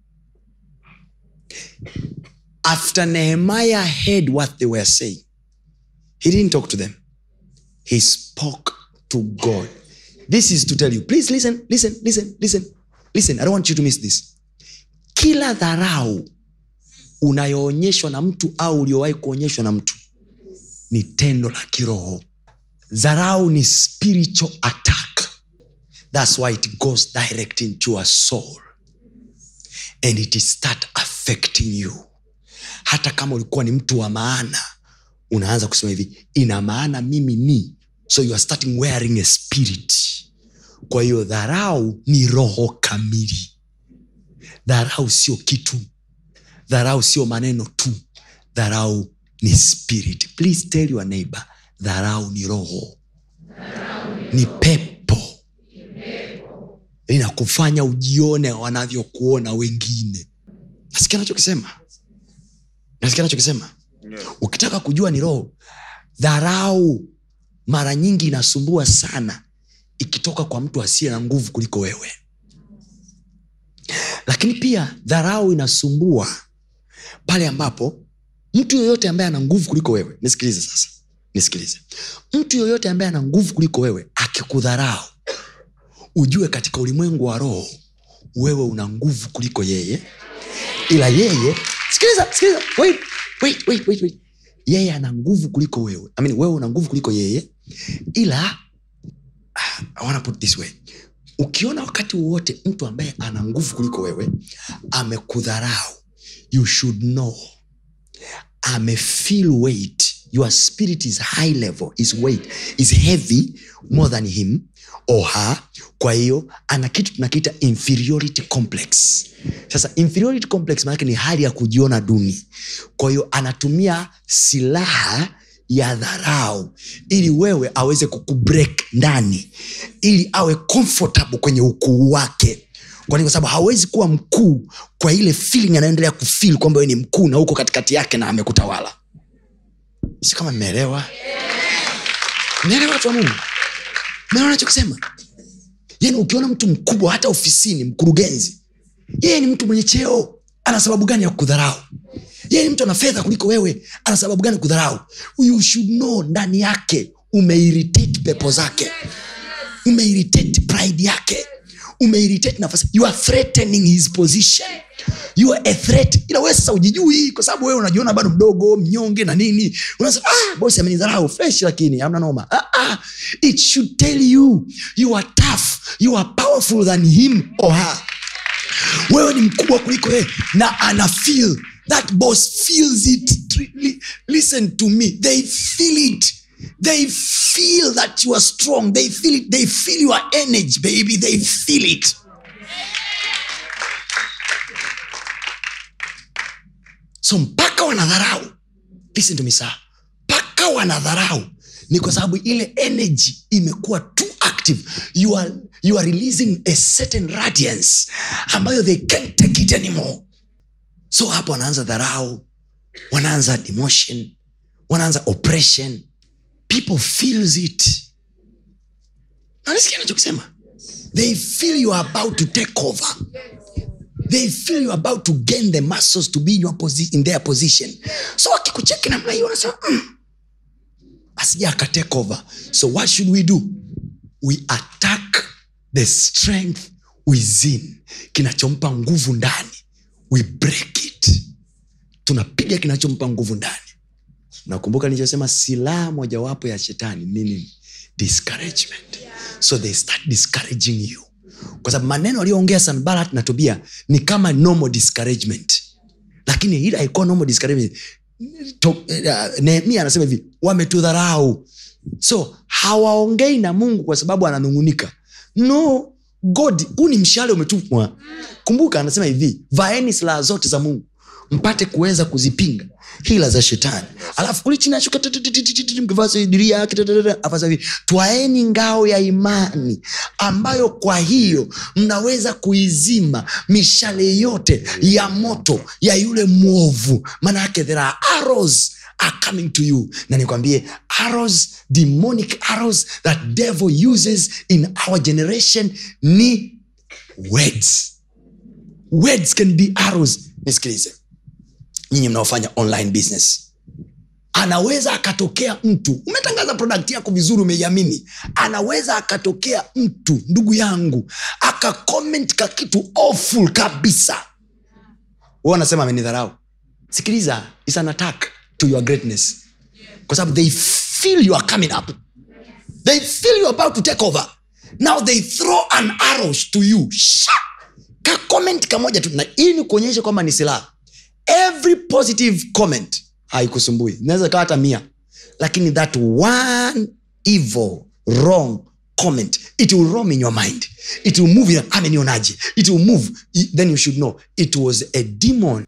after nehemiah heard what they were saying he didn't talk to them he spoke to god this is to tell you please listen listen listen listen listen i don't want you to miss this kila dharau unayoonyeshwa na mtu au uliowahi kuonyeshwa na mtu ni tendo la kiroho dharau ni spiritual attack thats why it goes direct into a soul and it start affecting you hata kama ulikuwa ni mtu wa maana unaanza kusema hivi ina maana mimi ni so you are starting wearing a spirit kwa hiyo dharau ni roho kamili dharau sio kitu dharau sio maneno tu dharau ni spirit please tell your neighbor dharau ni roho ni pepo inakufanya ujione wanavyokuona wengine nasikia nachokisema nasikia nachokisema ukitaka kujua ni roho dharau mara nyingi inasumbua sana ikitoka kwa mtu asiye na nguvu kuliko wewe lakini pia dharau inasumbua pale ambapo mtu yoyote ambaye ana nguvu kuliko wewe nisikilize sasa nisikilize mtu yoyote ambaye ana nguvu kuliko wewe akikudharau ujue katika ulimwengu wa roho wewe una nguvu kuliko yeye ila yeye sikiliza sikiliza wait, wait, wait, wait, wait. yeye ana nguvu kuliko wewe I mean, wewe una nguvu kuliko yeye ila ah, I wanna put this way ukiona wakati wowote mtu ambaye ana nguvu kuliko wewe amekudharau you should know amefeel weight your spirit is high level is weight is heavy more than him or her kwa hiyo ana kitu tunakiita inferiority complex sasa inferiority complex maanake ni hali ya kujiona duni kwa hiyo anatumia silaha ya dharau ili wewe aweze kukubreak ndani ili awe comfortable kwenye ukuu wake kwani kwa sababu hawezi kuwa mkuu kwa ile feeling anaendelea kufil kwamba we ni mkuu na huko katikati yake na amekutawala si kama mmeelewa mmeelewa watu wa mungu mmeelewa nachokisema yani ukiona mtu mkubwa hata ofisini mkurugenzi yeye ni mtu mwenye cheo ana sababu gani ya kudharau yeye ni mtu ana fedha kuliko wewe ana sababu gani kudharau you should know ndani yake umeiritate pepo zake umeiritate pride yake umeiritate nafasi you are threatening his position you are a threat ila wewe sasa ujijui kwa sababu wewe unajiona bado mdogo mnyonge na nini unasema ah, bosi amenidharau fresh lakini amna noma ah, ah. it should tell you you are tough you are powerful than him or her wewe ni mkubwa kuliko yeye na ana feel that boss feels it Li- listen to me they feel it they feel that you are strong they feel it they feel your energy baby they feel it so mpaka wanadharau listen to me sir mpaka wanadharau ni kwa sababu ile energy imekuwa too active you are, you are releasing a certain radiance ambayo they can't take it anymore so hapo wanaanza dharau wanaanza demotion wanaanza oppression people feels it nanisikia nachokisema they feel you are about to take over they feel you are about to gain the muscles to be in, your posi- in their position so wakikucheki namna hiyo wanasema mm, asija akatake over so what should we do we attack the strength within kinachompa nguvu ndani we break it tunapiga kinachompa nguvu ndani nakumbuka nilichosema silaha mojawapo ya shetani ni nini discouragement so they start discouraging you kwa sababu maneno aliyoongea sanbalat na tobia ni kama normal discouragement lakini ile haikuwa normal discouragement to, uh, nehemia anasema hivi wametudharau so hawaongei na mungu kwa sababu ananungunika no god huu ni mshale umetupwa kumbuka anasema hivi vaeni silaha zote za mungu mpate kuweza kuzipinga hila za shetani alafu kuli chini ashuka mkivasidiria afasa hivi twaeni ngao ya imani ambayo kwa hiyo mnaweza kuizima mishale yote ya moto ya yule mwovu maana yake there are arrows are coming to you na nikwambie arrows demonic arrows that devil uses in our generation ni words words can be arrows nisikilize nyinyi mnaofanya online business anaweza akatokea mtu umetangaza product yako vizuri umeiamini anaweza akatokea mtu ndugu yangu akakoment ka kitu awful kabisa huwa anasema amenidharau sikiliza is an attack to your greatness kwa sababu they feel you are coming up they feel you are about to take over now they throw an arrow to you Sha! ka comment kamoja tu na ili ni kuonyesha kwamba ni silaha every positive comment haikusumbui inaweza ikawa hata mia lakini that one evil wrong comment it will roam in your mind it will move in, amenionaje it will move I- then you should know it was a demon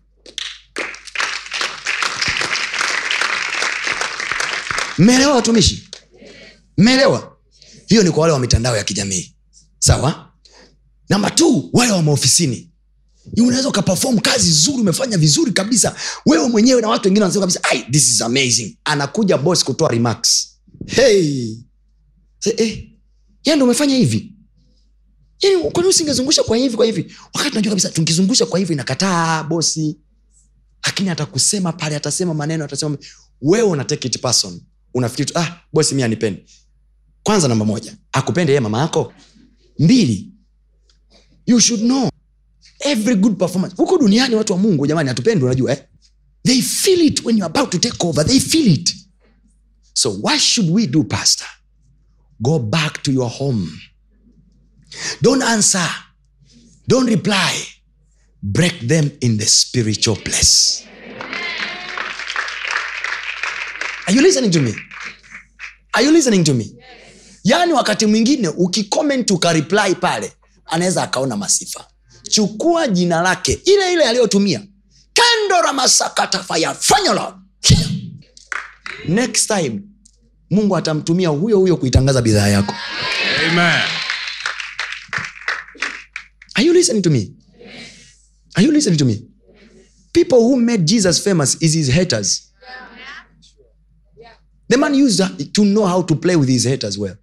mmeelewa watumishi mmeelewa hiyo ni kwa wale wa mitandao ya kijamii sawa namba t wale wa maofisini unaweza ukapefom kazi zuri umefanya vizuri kabisa wewe mwenyewe na watu wengine wanasema kabisa "Ai, this is amazing anakuja boss kutoa remarks hey. Say, eh, yeye ndo umefanya hivi yani kwani usingezungusha kwa hivi kwa hivi wakati najua kabisa tukizungusha kwa hivi inakataa bosi lakini atakusema pale atasema maneno atasema wewe una take it person unafikiri tu ah bosi mi anipendi kwanza namba moja akupende yeye mama yako mbili you should know every good performance huko duniani watu wa mungu jamani hatupendi unajua eh? they feel it when you're about to take over they feel it so what should we do pastor go back to your home don't answer don't reply break them in the spiritual place are you listening to me are you listening to me yaani wakati mwingine ukicomment ukareply pale anaweza akaona masifa chukua jina lake ile ile aliyotumia kandora masakatafaya fanyolo next time mungu atamtumia huyo huyo kuitangaza bidhaa yako Amen. are you listening to me are you listening to me people who made jesus famous is his haters the man used to know how to play with his haters well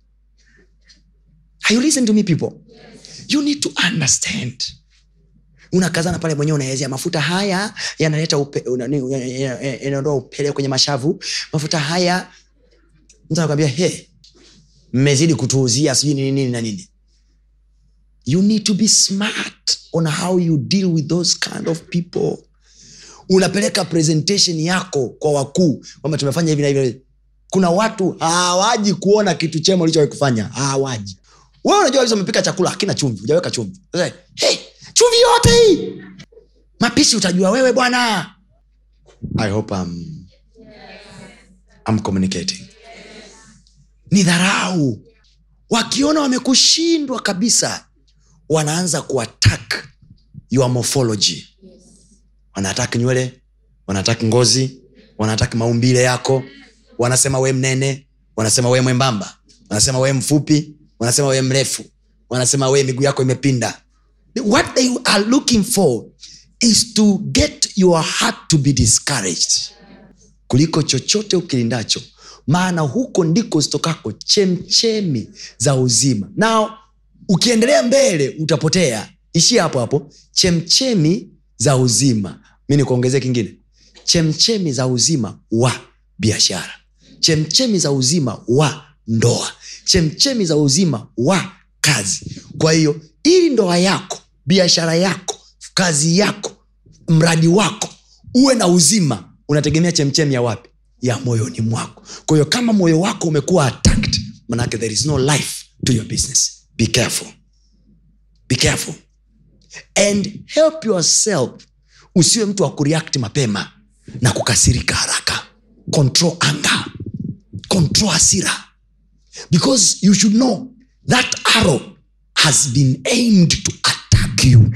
are you listening to me people you need to understand unakazana pale mwenyewe unaelezea mafuta haya yanaleta upe- una- ni- ya- ya- ya- yanaondoa upele kwenye mashavu mafuta haya mtu anakwambia he mmezidi kutuuzia sijui nini nini na nini you need to be smart on how you deal with those kind of people unapeleka presentation yako kwa wakuu kwamba tumefanya hivi na hivi kuna watu hawaji kuona kitu chema ulichowahi kufanya hawaji wewe unajua kabisa umepika chakula hakina chumvi hujaweka chumvi Sasa, hey, chumvi yote hii mapishi utajua wewe bwana i hope I'm, I'm communicating ni dharau wakiona wamekushindwa kabisa wanaanza kuattack your morphology wanataki nywele wanataki ngozi wanataki maumbile yako wanasema we mnene wanasema we mwembamba wanasema we mfupi wanasema we mrefu wanasema we miguu yako imepinda what they are looking for is to get your heart to be discouraged kuliko chochote ukilindacho maana huko ndiko zitokako chemchemi za uzima nao ukiendelea mbele utapotea ishia hapo hapo chemchemi za uzima mi nikuongezea kingine chemchemi za uzima wa biashara chemchemi za uzima wa ndoa chemchemi za uzima wa kazi kwa hiyo ili ndoa yako biashara yako kazi yako mradi wako uwe na uzima unategemea chemchemi ya wapi ya moyoni mwako kwa hiyo kama moyo wako umekuwa attacked manake there is no life to your business be careful be careful and help yourself usiwe mtu wa kureact mapema na kukasirika haraka control anger control hasira because you should know that arrow has been aimed to attack you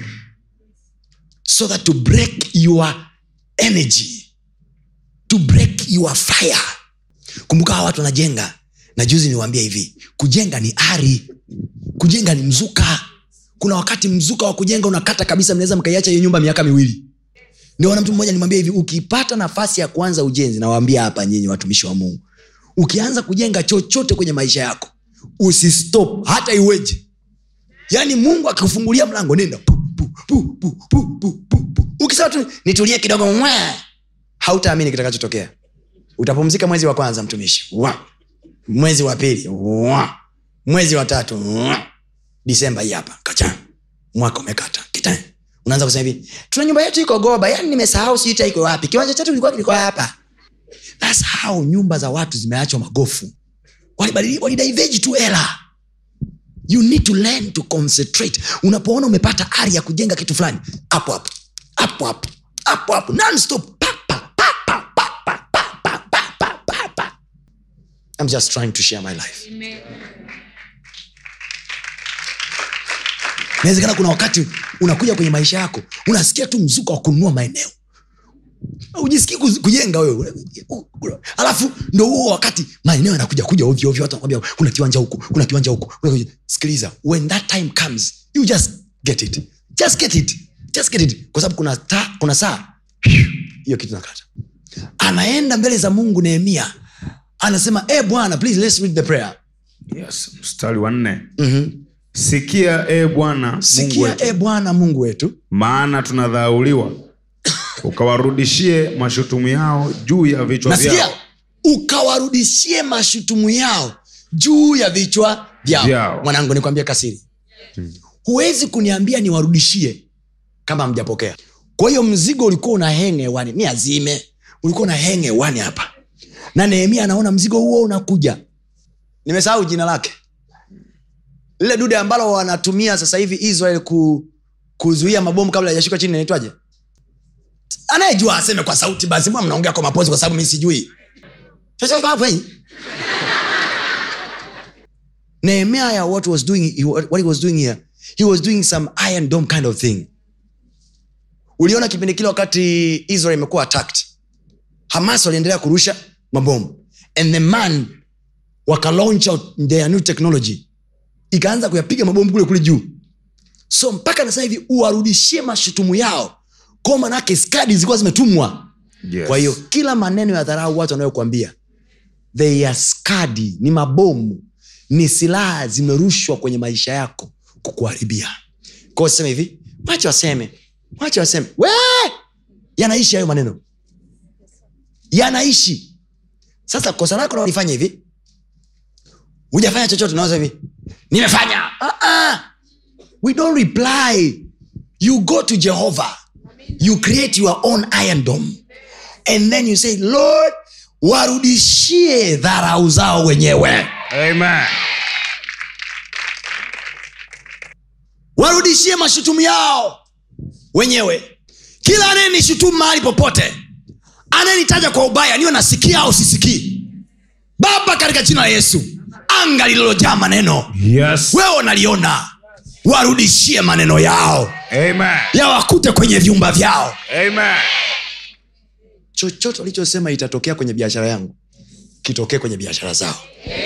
so that to break your energy to break your fire kumbuka hawa watu wanajenga na juzi niwaambia hivi kujenga ni ari kujenga ni mzuka kuna wakati mzuka wa kujenga unakata kabisa mnaweza mkaiacha hiyo nyumba miaka miwili ndio wana mtu mmoja nimwambia hivi ukipata nafasi ya kuanza ujenzi nawaambia hapa nyinyi watumishi wa mungu ukianza kujenga chochote kwenye maisha yako usistop hata iweje yaani mungu akikufungulia mlango nenda pu, pu, pu, pu, pu, pu, pu, pu. ukisema tu nitulie kidogo mwa hautaamini kitakachotokea utapumzika mwezi wa kwanza mtumishi wa. mwezi wa pili wa. mwezi wa tatu wa. disemba hii hapa kacha mwaka umekata kita unaanza kusema hivi tuna nyumba yetu iko goba yani nimesahau sijui ita iko wapi kiwanja chetu kilikuwa kilikuwa hapa thats how nyumba za watu zimeachwa magofu walibadili- walidaiveji tu hela you need to learn to concentrate unapoona umepata ari ya kujenga kitu fulani hapo hapo hapo hapo hapo hapo nonstop Pa, pa, pa, pa, pa, pa, pa, pa, pa, pa, pa, pa. i'm just trying to share my life inawezekana kuna wakati unakuja kwenye maisha yako unasikia tu mzuka wa kununua maeneo ujisikii kuzi- kujenga wewe alafu ndo huo wakati maeneo yanakuja kuja ovyo ovyo watu wanakwambia kuna kiwanja huku kuna kiwanja huku kuna kiwanja- sikiliza when that time comes you just get it just get it just get it kwa sababu kuna, ta, kuna saa hiyo kitu nakata anaenda mbele za mungu nehemia anasema e bwana please let's read the prayer yes. mstari wa nne mm-hmm. sikia e bwana Mungu sikia wetu, e bwana mungu wetu maana tunadhauliwa ukawarudishie mashutumu yao juu ya vichwa nasikia vyao ukawarudishie mashutumu yao juu ya vichwa vyao Vyao. mwanangu nikwambia kasiri huwezi kuniambia niwarudishie kama mjapokea kwa hiyo mzigo ulikuwa una henge hewani ni azime ulikuwa una henge hewani hapa na nehemia anaona mzigo huo unakuja nimesahau jina lake lile dude ambalo wanatumia sasa hivi israel ku, kuzuia mabomu kabla hajashuka chini inaitwaje anayejua aseme kwa sauti basi mbona mnaongea kwa mapozi kwa sababu mi sijui Sasa hapo hii. nehemiah what was doing he- what he was doing here he was doing some iron dome kind of thing uliona kipindi kile wakati israel imekuwa attacked hamas waliendelea kurusha mabomu and the man waka launch out their new technology ikaanza kuyapiga mabomu kule kule juu so mpaka na sasa hivi uwarudishie mashutumu yao kwa manake skadi zilikuwa zimetumwa yes. kwa hiyo kila maneno ya dharau watu wanayokuambia they are skadi ni mabomu ni silaha zimerushwa kwenye maisha yako kukuharibia kwao sema hivi wache waseme wache waseme we yanaishi hayo maneno yanaishi sasa kosa lako nalifanya hivi hujafanya chochote naweza hivi nimefanya uh-uh. we don't reply you go to jehovah you create your own iron dome and then you say lord warudishie dharau zao wenyewe Amen. warudishie mashutumu yao wenyewe kila anayenishutumu mahali popote anayenitaja kwa ubaya niwe nasikia au sisikii baba katika jina la yesu anga lililojaa maneno Yes. wewe unaliona warudishie maneno yao Amen. yawakute kwenye vyumba vyao Amen. chochote walichosema itatokea kwenye biashara yangu kitokee kwenye biashara zao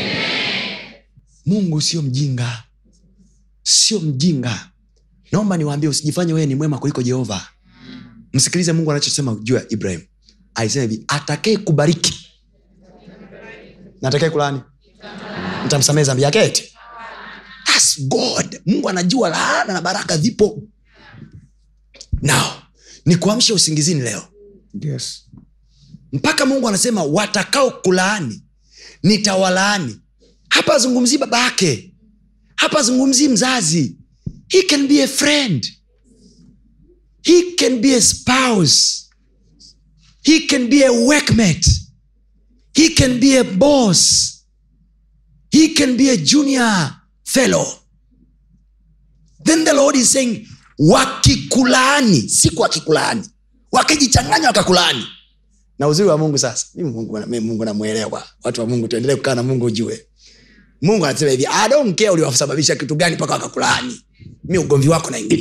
mungu sio mjinga sio mjinga naomba niwaambie usijifanye wewe ni mwema kuliko jehova msikilize mungu anachosema juu ya ibrahim alisema hivi atakae kubariki na atakae kulani mtamsamehe zambi yake eti That's god mungu anajua laana na baraka vipo nao ni kuamsha usingizini leo Yes. mpaka mungu anasema watakao kulaani nitawalaani hapa azungumzii baba yake hapa azungumzii mzazi he can be a friend he can be a spouse he can be a workmate he can be a boss he can be a junior fellow then the lord is saying wakikulaani siku wakikulaani wakijichanganya wakakulaani na uzuri wa mungu sasa mimi mungu, mimi mungu namwelewa watu wa mungu tuendelee kukaa na mungu ujue mungu anasema hivi "I don't care uliwasababisha kitu gani mpaka wakakulaani mi ugomvi wako naingilia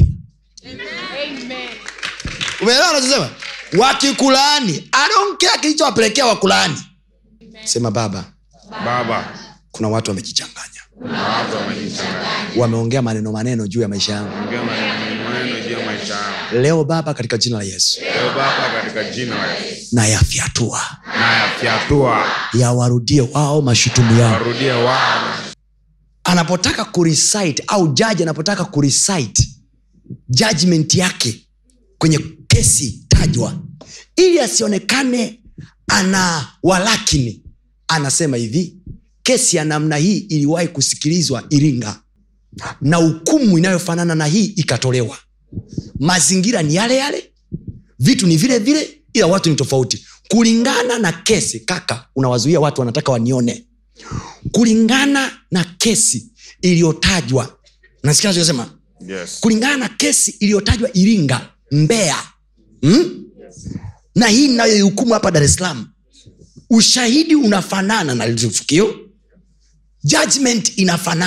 umeelewa anachosema wakikulaani I don't care kilichowapelekea wakulaani sema baba Baba. kuna watu wamejichanganya Watu wamejichanganya. wameongea maneno maneno juu ya maisha yangu Ongea maneno maneno juu ya maisha yangu. leo baba katika jina la yesu Leo Baba katika jina la Yesu. na yafyatua Na yafyatua. yawarudie wao mashutumu yao Warudie wao. anapotaka kurecite au jaji anapotaka kurecite judgment yake kwenye kesi tajwa ili asionekane ana walakini anasema hivi kesi ya namna hii iliwahi kusikilizwa iringa na hukumu inayofanana na hii ikatolewa mazingira ni yale yale vitu ni vile vile ila watu ni tofauti kulingana na kesi kaka unawazuia watu wanataka wanione kulingana na kesi iliyotajwa nasikia nachosema Yes. kulingana na kesi iliyotajwa iringa mbeya hmm? na hii inayoihukumu hapa dar es salaam ushahidi unafanana na lile tukio judgment inafanana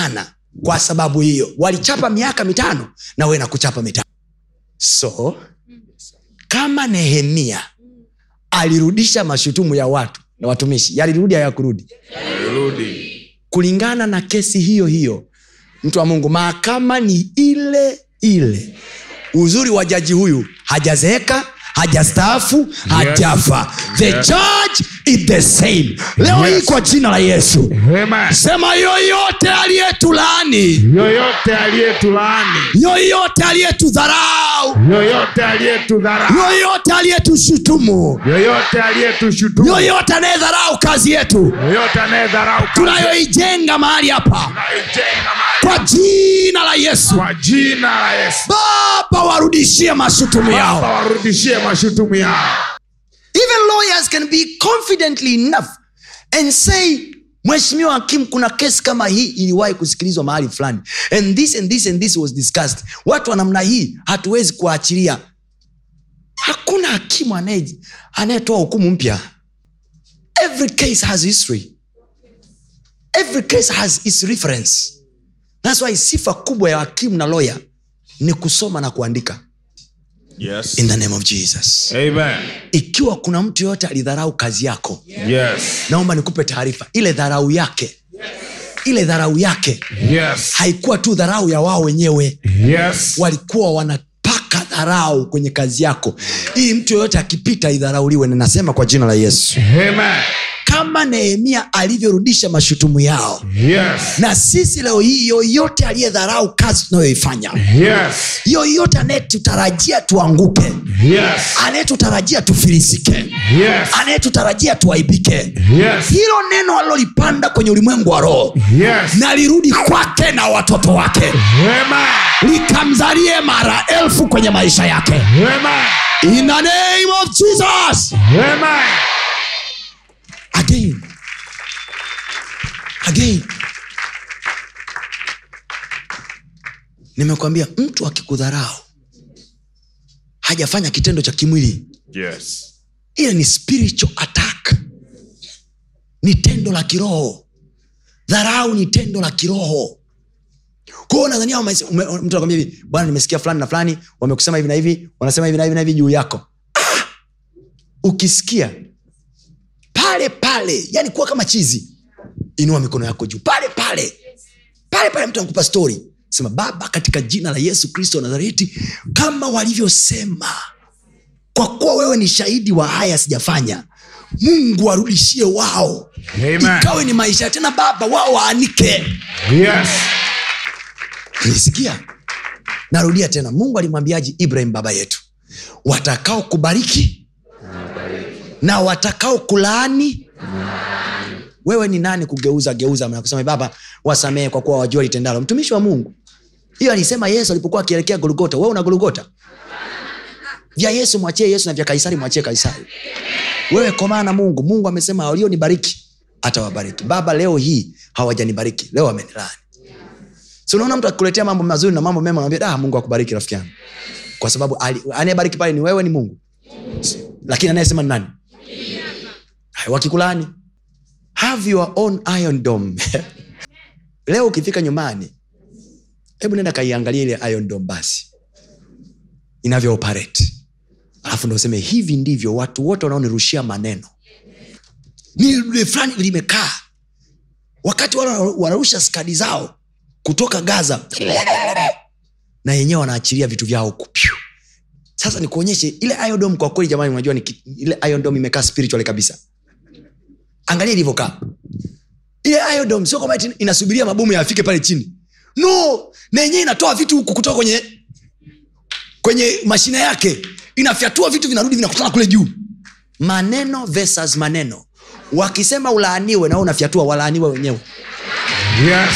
kwa sababu hiyo walichapa miaka mitano na we nakuchapa mitano so kama nehemia alirudisha mashutumu ya watu na watumishi yalirudi hayakurudi Rudi. kulingana na kesi hiyo hiyo mtu wa mungu mahakama ni ile ile uzuri wa jaji huyu hajazeeka hajastaafu hajafa the Yes. judge is the same leo Yes. hii kwa jina la yesu Amen. sema yoyote aliyetulaani yoyote aliyetulaani yoyote aliyetudharau yoyote aliyetudhara yoyote aliyetushutumu yoyote aliyetushutumu yoyote anayedharau kazi yetu yoyote anayedharau kazi tunayoijenga mahali hapa tunaijenga mahali kwa jina la yesu kwa jina la Yesu. baba warudishie mashutumu Baba yao warudishie mashutumu yao. even lawyers can be confidently enough and say mheshimiwa hakimu kuna kesi kama hii iliwahi kusikilizwa mahali fulani and this and this and this was discussed watu wa namna hii hatuwezi kuwaachilia hakuna hakimu anaye- anayetoa hukumu mpya every case has history every case has its reference thats why sifa kubwa ya hakimu na lawyer ni kusoma na kuandika Yes. in the name of jesus Amen. ikiwa kuna mtu yoyote alidharau kazi yako Yes. naomba nikupe taarifa ile dharau yake ile dharau yake Yes. haikuwa tu dharau ya wao wenyewe Yes. walikuwa wanapaka dharau kwenye kazi yako ili mtu yoyote akipita idharauliwe ninasema kwa jina la yesu Amen. kama nehemia alivyorudisha mashutumu yao Yes. na sisi leo hii yoyote aliyedharau kazi tunayoifanya Yes. yoyote anayetutarajia tuanguke Yes. anayetutarajia tufilisike Yes. anayetutarajia tuaibike Yes. hilo neno alilolipanda kwenye ulimwengu wa roho Yes. na lirudi kwake na watoto wake Amen. likamzalie mara elfu kwenye maisha yake Amen. in the name of jesus Amen. again again nimekwambia mtu akikudharau hajafanya kitendo cha kimwili Yes. ile ni spiritual attack ni tendo la kiroho dharau ni tendo la kiroho kwao nadhania wame- ume- mtu anakwambia hivi bwana nimesikia fulani na fulani wamekusema hivi na hivi wanasema hivi na hivi na hivi juu yako ah! ukisikia pale pale yani kuwa kama chizi inua mikono yako juu pale pale pale pale mtu anakupa stori sema baba katika jina la yesu kristo wa nazareti kama walivyosema kwa kuwa wewe ni shahidi wa haya sijafanya mungu warudishie wao Amen. ikawe ni maisha tena baba wao waanike Yes. nisikia narudia tena mungu alimwambiaji ibrahim baba yetu watakao kubariki na watakao kulaani wewe ni nani kugeuza geuza na kusema baba wasamehe kwa kuwa wajua litendalo mtumishi wa mungu hiyo alisema yesu alipokuwa akielekea golgota wewe una golgota vya yesu mwachie yesu na vya kaisari mwachie kaisari wewe komaa na mungu mungu amesema walionibariki atawabariki baba leo hii hawajanibariki leo wamenilani si unaona mtu akikuletea mambo mazuri na mambo mema naambia ah, mungu akubariki rafiki yangu kwa sababu ali- anayebariki pale ni wewe ni mungu lakini anayesema ni nani Hai, wakikulani have your own iron dome leo ukifika nyumbani hebu nenda kaiangalia ile iron dome basi inavyo operate alafu ndo useme hivi ndivyo watu wote wanaonirushia maneno ni lile fulani limekaa wakati wale wanarusha skadi zao kutoka gaza na yenyewe wanaachilia vitu vyao huku Pyu. sasa nikuonyeshe ile iodom kwa kweli jamani unajua ni ki- ile iodom imekaa spiritual kabisa angalia ilivyokaa ile iodom sio kwamba eti inasubiria mabomu yafike pale chini no na yenyewe inatoa vitu huku kutoka kwenye kwenye mashine yake inafyatua vitu vinarudi vinakutana kule juu maneno versus maneno wakisema ulaaniwe na wewe unafyatua walaaniwe wenyewe Yes.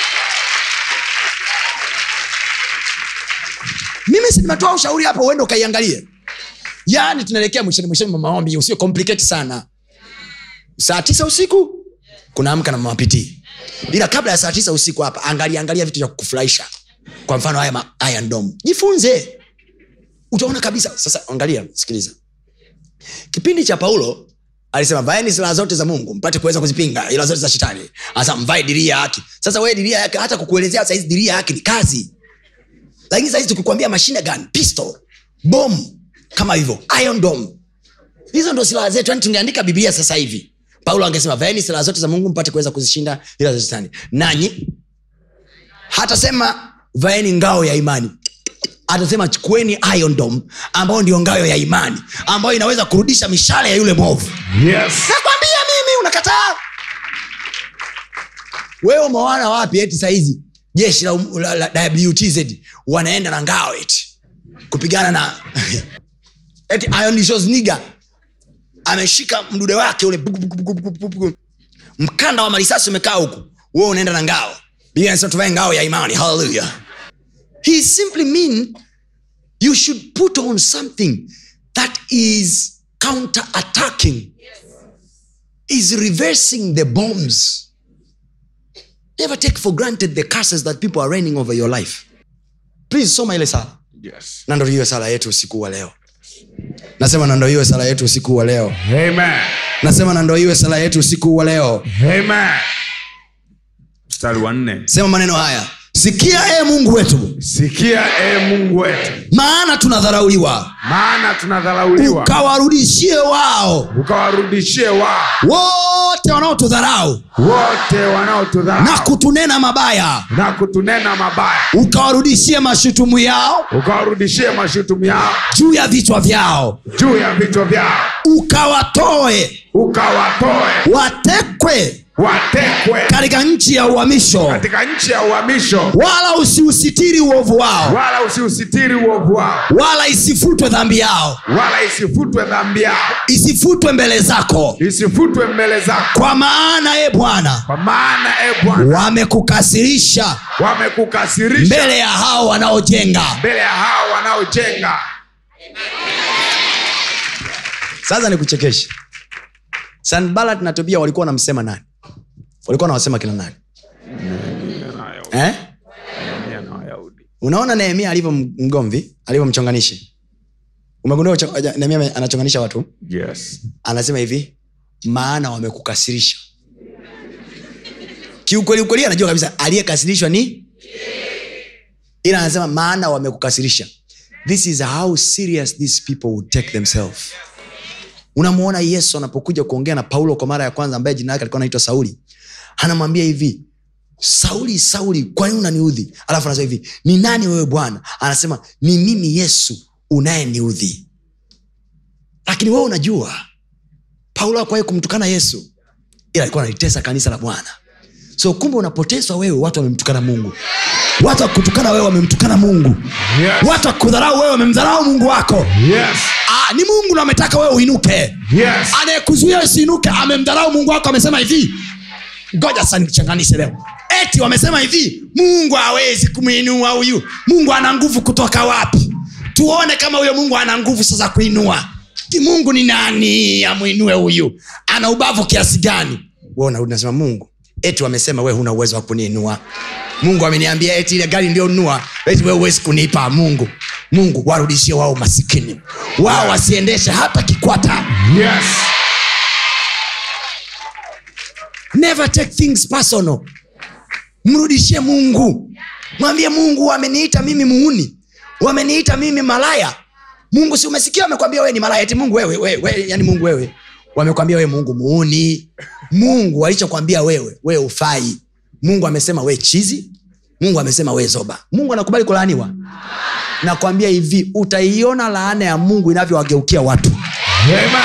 mimi si nimetoa ushauri hapo uende ukaiangalie yaani tunaelekea mwishoni mwishoni mwa maombi usio complicate sana saa tisa usiku kunaamka na mamapitii ila kabla ya saa tisa usiku hapa angalia angalia vitu vya kukufurahisha kwa mfano haya ma- Iron Dome. jifunze utaona kabisa sasa angalia sikiliza kipindi cha paulo alisema vaeni silaha zote za mungu mpate kuweza kuzipinga ila zote za shetani asa mvae diria ya haki sasa wewe diria yake hata kukuelezea saizi diria ya haki ni kazi lakini saizi tukikwambia mashine gun pistol bom kama hivyo iron dome hizo ndo silaha zetu yani tungeandika biblia sasa hivi paulo angesema vaeni silaha zote za mungu mpate kuweza kuzishinda ila za shetani nanyi hatasema vaeni ngao ya imani atasema chukueni iron dome ambayo ndio ngao ya imani ambayo inaweza kurudisha mishale ya yule mwovu Yes. nakwambia mimi unakataa wewe umewana wapi eti sahizi jeshi la, la, la wtz wanaenda na ngao eti kupigana na eti ionishosniga ameshika mdude wake ule buku, buku, buku, buku, buku, buku. mkanda wa marisasi umekaa huku wewe unaenda na ngao biblia inasema tuvae ngao ya imani haleluya he simply mean you should put on something that is counter attacking is reversing the bombs never take for granted the curses that people are raining over your life please soma ile sala Yes. na ndo hiyo sala yetu usiku wa leo nasema na ndo hiyo sala yetu usiku wa leo Amen. nasema na ndo hiyo sala yetu usiku wa leo Amen. mstari wa nne sema maneno haya sikia e mungu wetu sikia e mungu wetu maana tunadharauliwa maana tunadharauliwa ukawarudishie wao ukawarudishie wao wote wanaotudharau wote na wanaotudharau kutunena mabaya na kutunena mabaya ukawarudishie mashutumu yao ukawarudishie mashutumu yao juu ya vichwa vyao juu ya vichwa vyao ukawatoe ukawatoe watekwe watekwe katika nchi ya uhamisho katika nchi ya uhamisho wala usiusitiri uovu wao wala usiusitiri uovu wao wala isifutwe dhambi yao wala isifutwe dhambi yao isifutwe mbele zako isifutwe mbele zako kwa maana e bwana kwa maana e bwana wamekukasirisha wamekukasirisha mbele ya hao wanaojenga mbele ya hao wanaojenga sasa nikuchekeshe sanbalat na tobia walikuwa wanamsema nani walikuwa wanawasema kina nani eh? unaona nehemia alivyo mgomvi alivyomchonganishi umegundua ucho- nehemia anachonganisha watu yes. anasema hivi maana wamekukasirisha kiukweli ukweli anajua kabisa aliyekasirishwa ni ila anasema maana wamekukasirisha this is how serious these people would take themselves unamwona yesu anapokuja kuongea na paulo kwa mara ya kwanza ambaye jina lake alikuwa anaitwa sauli anamwambia hivi sauli sauli kwa nini unaniudhi alafu anasema hivi ni nani wewe bwana anasema ni mimi yesu unayeniudhi lakini wewe unajua paulo akuwahi kumtukana yesu ila alikuwa analitesa kanisa la bwana so kumbe unapoteswa wewe watu wamemtukana mungu watu wakutukana wewe wamemtukana mungu Yes. watu wakudharau wewe wamemdharau mungu wako Yes. ah, ni mungu ndo ametaka wewe uinuke Yes. anayekuzuia usiinuke amemdharau mungu wako amesema hivi ngoja sasa nikuchanganishe leo eti wamesema hivi mungu hawezi kumwinua huyu mungu ana nguvu kutoka wapi tuone kama huyo mungu ana nguvu sasa kuinua Ki mungu ni nani amwinue huyu ana ubavu kiasi gani we unarudi nasema mungu eti wamesema we huna uwezo wa kuniinua mungu ameniambia eti ile gari ndio nunua eti we huwezi kunipa mungu mungu warudishie wao masikini wao wasiendeshe hata kikwata Yes. never take things personal mrudishie mungu mwambie mungu wameniita mimi muuni wameniita mimi malaya mungu si umesikia wamekwambia wewe ni malaya eti mungu wewe, wewe, wewe yani mungu wewe wamekwambia wewe mungu muuni mungu alichokwambia wewe wewe ufai mungu amesema we chizi mungu amesema we zoba mungu anakubali kulaaniwa nakwambia hivi utaiona laana ya mungu inavyowageukia watu Amen.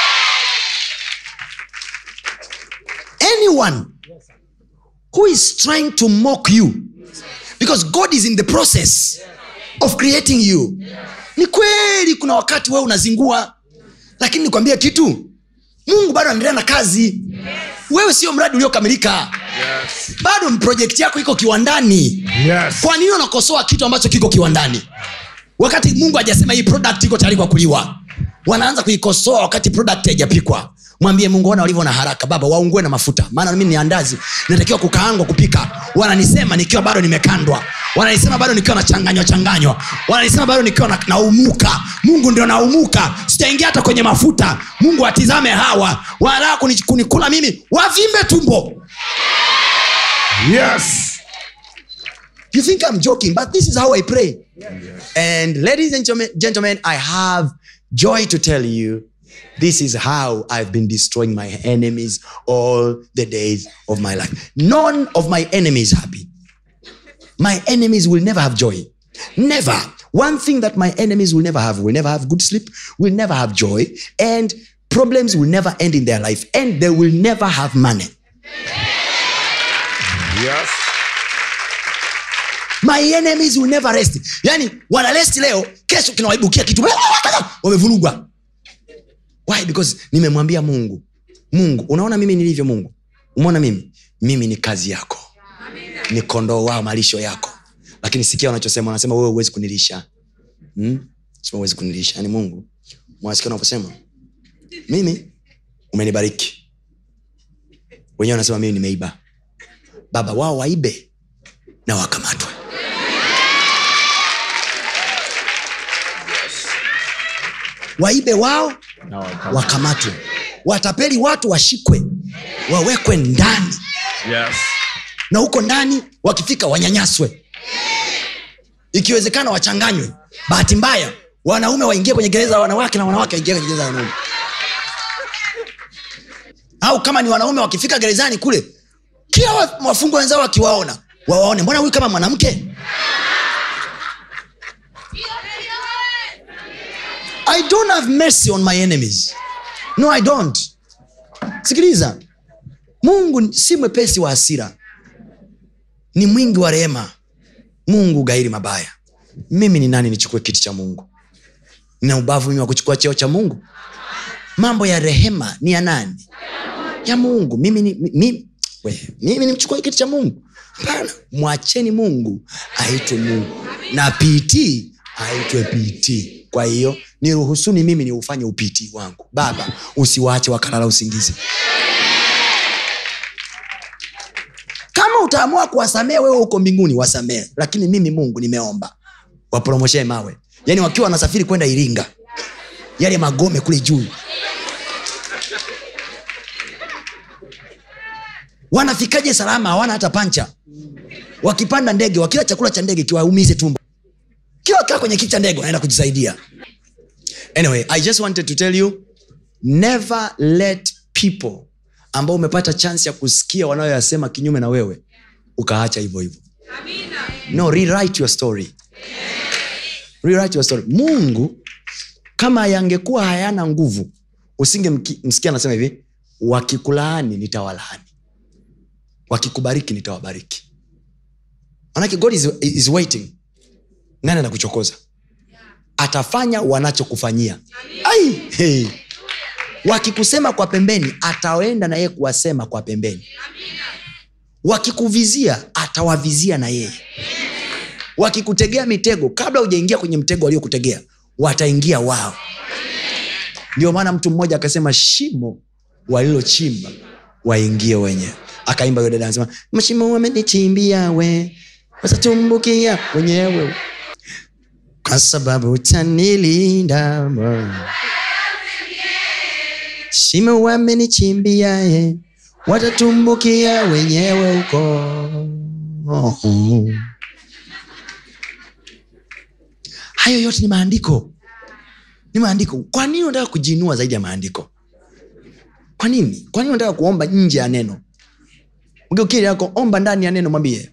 anyone who is trying to mock you because god is in the process of creating you ni kweli kuna wakati wewe unazingua lakini nikwambia kitu mungu bado anaendelea na kazi wewe sio mradi uliokamilika bado projekti yako iko kiwandani Yes. kwa nini unakosoa kitu ambacho kiko kiwandani wakati mungu hajasema hii product iko tayari kwa kuliwa wanaanza kuikosoa wakati product haijapikwa mwambie mungu ona walivyo na haraka baba waungue na mafuta maana mimi ni andazi natakiwa kukaangwa kupika wananisema nikiwa bado nimekandwa wananisema bado nikiwa nachanganywa changanywa wananisema bado nikiwa na- naumuka mungu ndio naumuka sitaingia hata kwenye mafuta mungu atizame hawa wanataka kuni- kunikula mimi wavimbe tumbo Yes. you think i'm joking but this is how i pray and ladies and gentlemen- gentlemen i have joy to tell you this is how i've been destroying my enemies all the days of my life none of my enemies happy my enemies will never have joy never one thing that my enemies will never have will never have good sleep will never have joy and problems will never end in their life and they will never have money Yes. my enemies will never rest yani wanaresti leo kesho kinawaibukia kitu wamevurugwa why because nimemwambia mungu mungu unaona mimi nilivyo mungu umeona mimi mimi ni kazi yako ni kondoo wao malisho yako lakini sikia wanachosema wanasema wewe huwezi kunilisha hmm? Sema huwezi kunilisha yani mungu mwasikia unavyosema mimi umenibariki wenyewe wanasema mimi nimeiba baba wao waibe na wakamatwe waibe wao wakamatwe watapeli watu washikwe wawekwe ndani Yes. na huko ndani wakifika wanyanyaswe ikiwezekana wachanganywe bahati mbaya wanaume waingie kwenye gereza la wanawake na wanawake waingie kwenye gereza la wanaume au kama ni wanaume wakifika gerezani kule kila wa- wafungwa wenzao wakiwaona wawaone mbona huyu kama mwanamke i don't have mercy on my enemies no i don't sikiliza mungu si mwepesi wa hasira ni mwingi wa rehema mungu gairi mabaya mimi ni nani nichukue kiti cha mungu nina ubavu mimi wa kuchukua cheo cha mungu mambo ya rehema ni ya nani ya mungu mimi ni, mi- mimi, we, mimi nimchukue kiti cha mungu hapana mwacheni mungu aitwe mungu na pt aitwe pt kwa hiyo niruhusuni mimi niufanye upt wangu baba usiwache wakalala usingizi kama utaamua kuwasamee wewe huko mbinguni wasamee lakini mimi mungu nimeomba wapromoshee mawe yaani wakiwa wanasafiri kwenda iringa yale magome kule juu wanafikaje salama hawana hata pancha wakipanda ndege wakila chakula cha ndege kiwaumize tumbo kila kaa kwenye kiti cha ndege wanaenda kujisaidia anyway i just wanted to tell you never let people ambao umepata chance ya kusikia wanayoyasema kinyume na wewe ukaacha hivyo hivyo no rewrite your story rewrite your story mungu kama yangekuwa hayana nguvu usinge msikia anasema hivi wakikulaani nitawalaani wakikubariki nitawabariki manake god is, is waiting nani anakuchokoza atafanya wanachokufanyia Ai, hey. wakikusema kwa pembeni ataenda na yeye kuwasema kwa pembeni wakikuvizia atawavizia na yeye wakikutegea mitego kabla hujaingia kwenye mtego waliokutegea wataingia wao ndio maana mtu mmoja akasema shimo walilochimba waingie wenyewe akaimba yule dada anasema mashimo wamenichimbia we watatumbukia wenyewe kwa sababu utanilinda Bwana. shimo wamenichimbia ye watatumbukia wenyewe huko hayo yote ni maandiko ni maandiko kwa nini unataka kujiinua zaidi ya maandiko kwa nini kwa nini unataka kuomba nje ya neno ugeukili yako omba ndani ya neno mwambie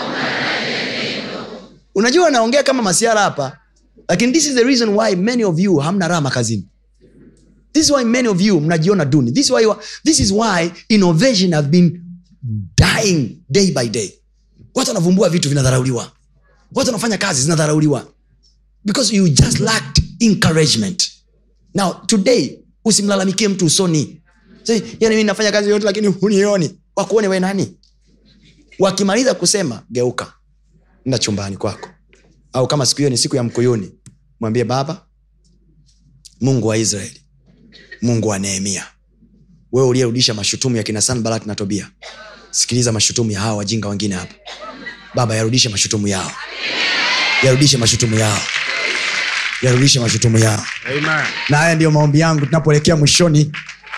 unajua naongea kama masiara hapa lakini this is the reason why many of you hamna raha makazini this is why many of you mnajiona duni this is why, this is why innovation have been dying day by day watu wanavumbua vitu vinadharauliwa watu wanafanya kazi zinadharauliwa because you just lacked encouragement now today usimlalamikie mtu usoni Say, yani mi nafanya kazi yote lakini hunioni wakuone we nani wakimaliza kusema geuka nda chumbani kwako au kama siku hiyo ni siku ya mkuyuni mwambie baba mungu wa israeli mungu wa nehemia wewe uliyerudisha mashutumu ya kina sanbalat na tobia sikiliza mashutumu ya hawa wajinga wengine hapa baba yarudishe mashutumu yao yarudishe mashutumu yao yarudishe mashutumu yao Amen. na haya ndiyo maombi yangu tunapoelekea mwishoni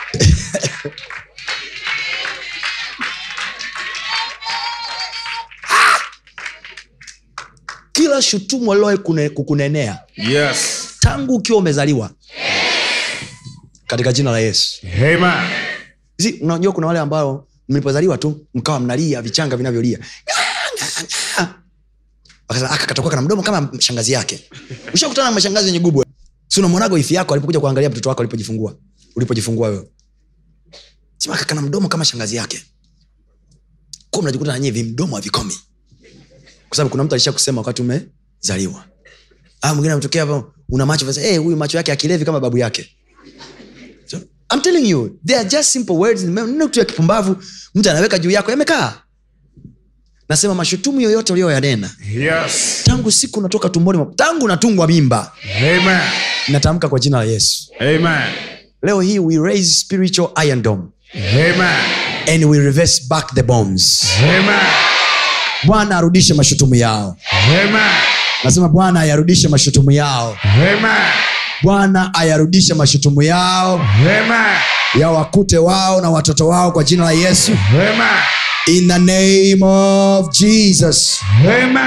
kila shutumu alilowahi kune- kukunenea Yes. tangu ukiwa umezaliwa katika jina la yesu Amen. si unajua kuna wale ambao mlipozaliwa tu mkawa mnalia vichanga vinavyolia Akasema, aka katakuwa kana mdomo kama shangazi yake ushakutana na mashangazi wenye gubwe si unamwonaga ifi yako alipokuja kuangalia mtoto wako alipojifungua ulipojifungua wewe sema aka kana mdomo kama shangazi yake kuwa mnajikuta nanyie vimdomo havikomi kwa sababu kuna mtu alisha kusema wakati umezaliwa ah mwingine ametokea hapo una macho hey, huyu macho yake akilevi kama babu yake so, I'm telling you they are just simple words neno tu ya kipumbavu mtu anaweka juu yako yamekaa nasema mashutumu yoyote uliyoyanena Yes. tangu siku unatoka tumboni mwa- tangu unatungwa mimba Amen. natamka kwa jina la yesu Amen. leo hii we raise spiritual iron dome Amen. and we reverse back the bombs Amen. bwana arudishe mashutumu yao Amen. nasema bwana ayarudishe mashutumu yao Amen. bwana ayarudishe mashutumu yao Amen. yawakute wao na watoto wao kwa jina la yesu Amen. in the name of jesus Amen.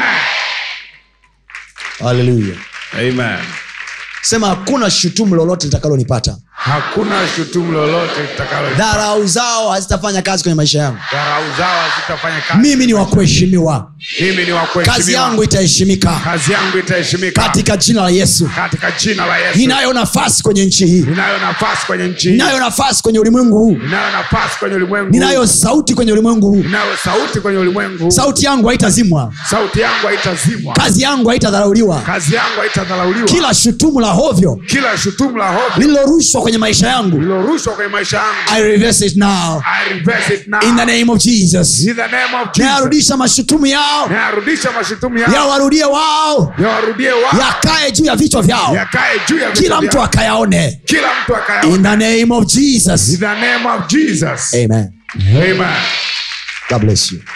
haleluya Amen. sema hakuna shutumu lolote litakalonipata Hakuna shutumu lolote litakalo dharau zao hazitafanya kazi kwenye maisha yangu dharau zao hazitafanya kazi. mimi ni wa kuheshimiwa Mimi ni wa kuheshimiwa. kazi yangu itaheshimika kazi yangu itaheshimika katika jina la yesu katika jina la Yesu. ninayo nafasi kwenye nchi hii Ninayo nafasi kwenye nchi hii. ninayo nafasi kwenye ulimwengu huu Ninayo nafasi kwenye ulimwengu. ninayo sauti kwenye ulimwengu huu Ninayo sauti kwenye ulimwengu. sauti yangu haitazimwa Sauti yangu haitazimwa. kazi yangu haitadharauliwa Kazi yangu haitadharauliwa. kila shutumu la hovyo Kila shutumu la hofu lililorushwa kwenye maisha yangu lilorushwa kwenye maisha yangu. i reverse it now I reverse it now. in the name of jesus In the name of Jesus. nayarudisha mashutumu yao Nayarudisha mashutumu yao. yawarudie wao Yawarudie wao. yakae juu ya vichwa vyao Yakae juu ya vichwa kila mtu vyao. akayaone Kila mtu akayaona. in the name of jesus In the name of Jesus. amen Amen. god bless you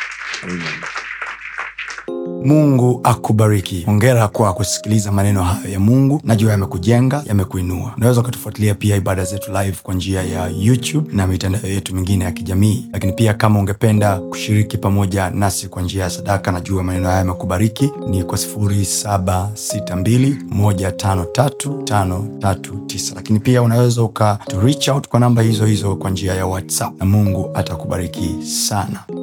mungu akubariki hongera kwa kusikiliza maneno hayo ya mungu najua yamekujenga yamekuinua unaweza ukatufuatilia pia ibada zetu live kwa njia ya youtube na mitandao yetu mingine ya kijamii lakini pia kama ungependa kushiriki pamoja nasi kwa njia ya sadaka najua maneno haya yamekubariki ni kwa 762153539 lakini pia unaweza uka to reach out kwa namba hizo hizo kwa njia ya whatsapp na mungu atakubariki sana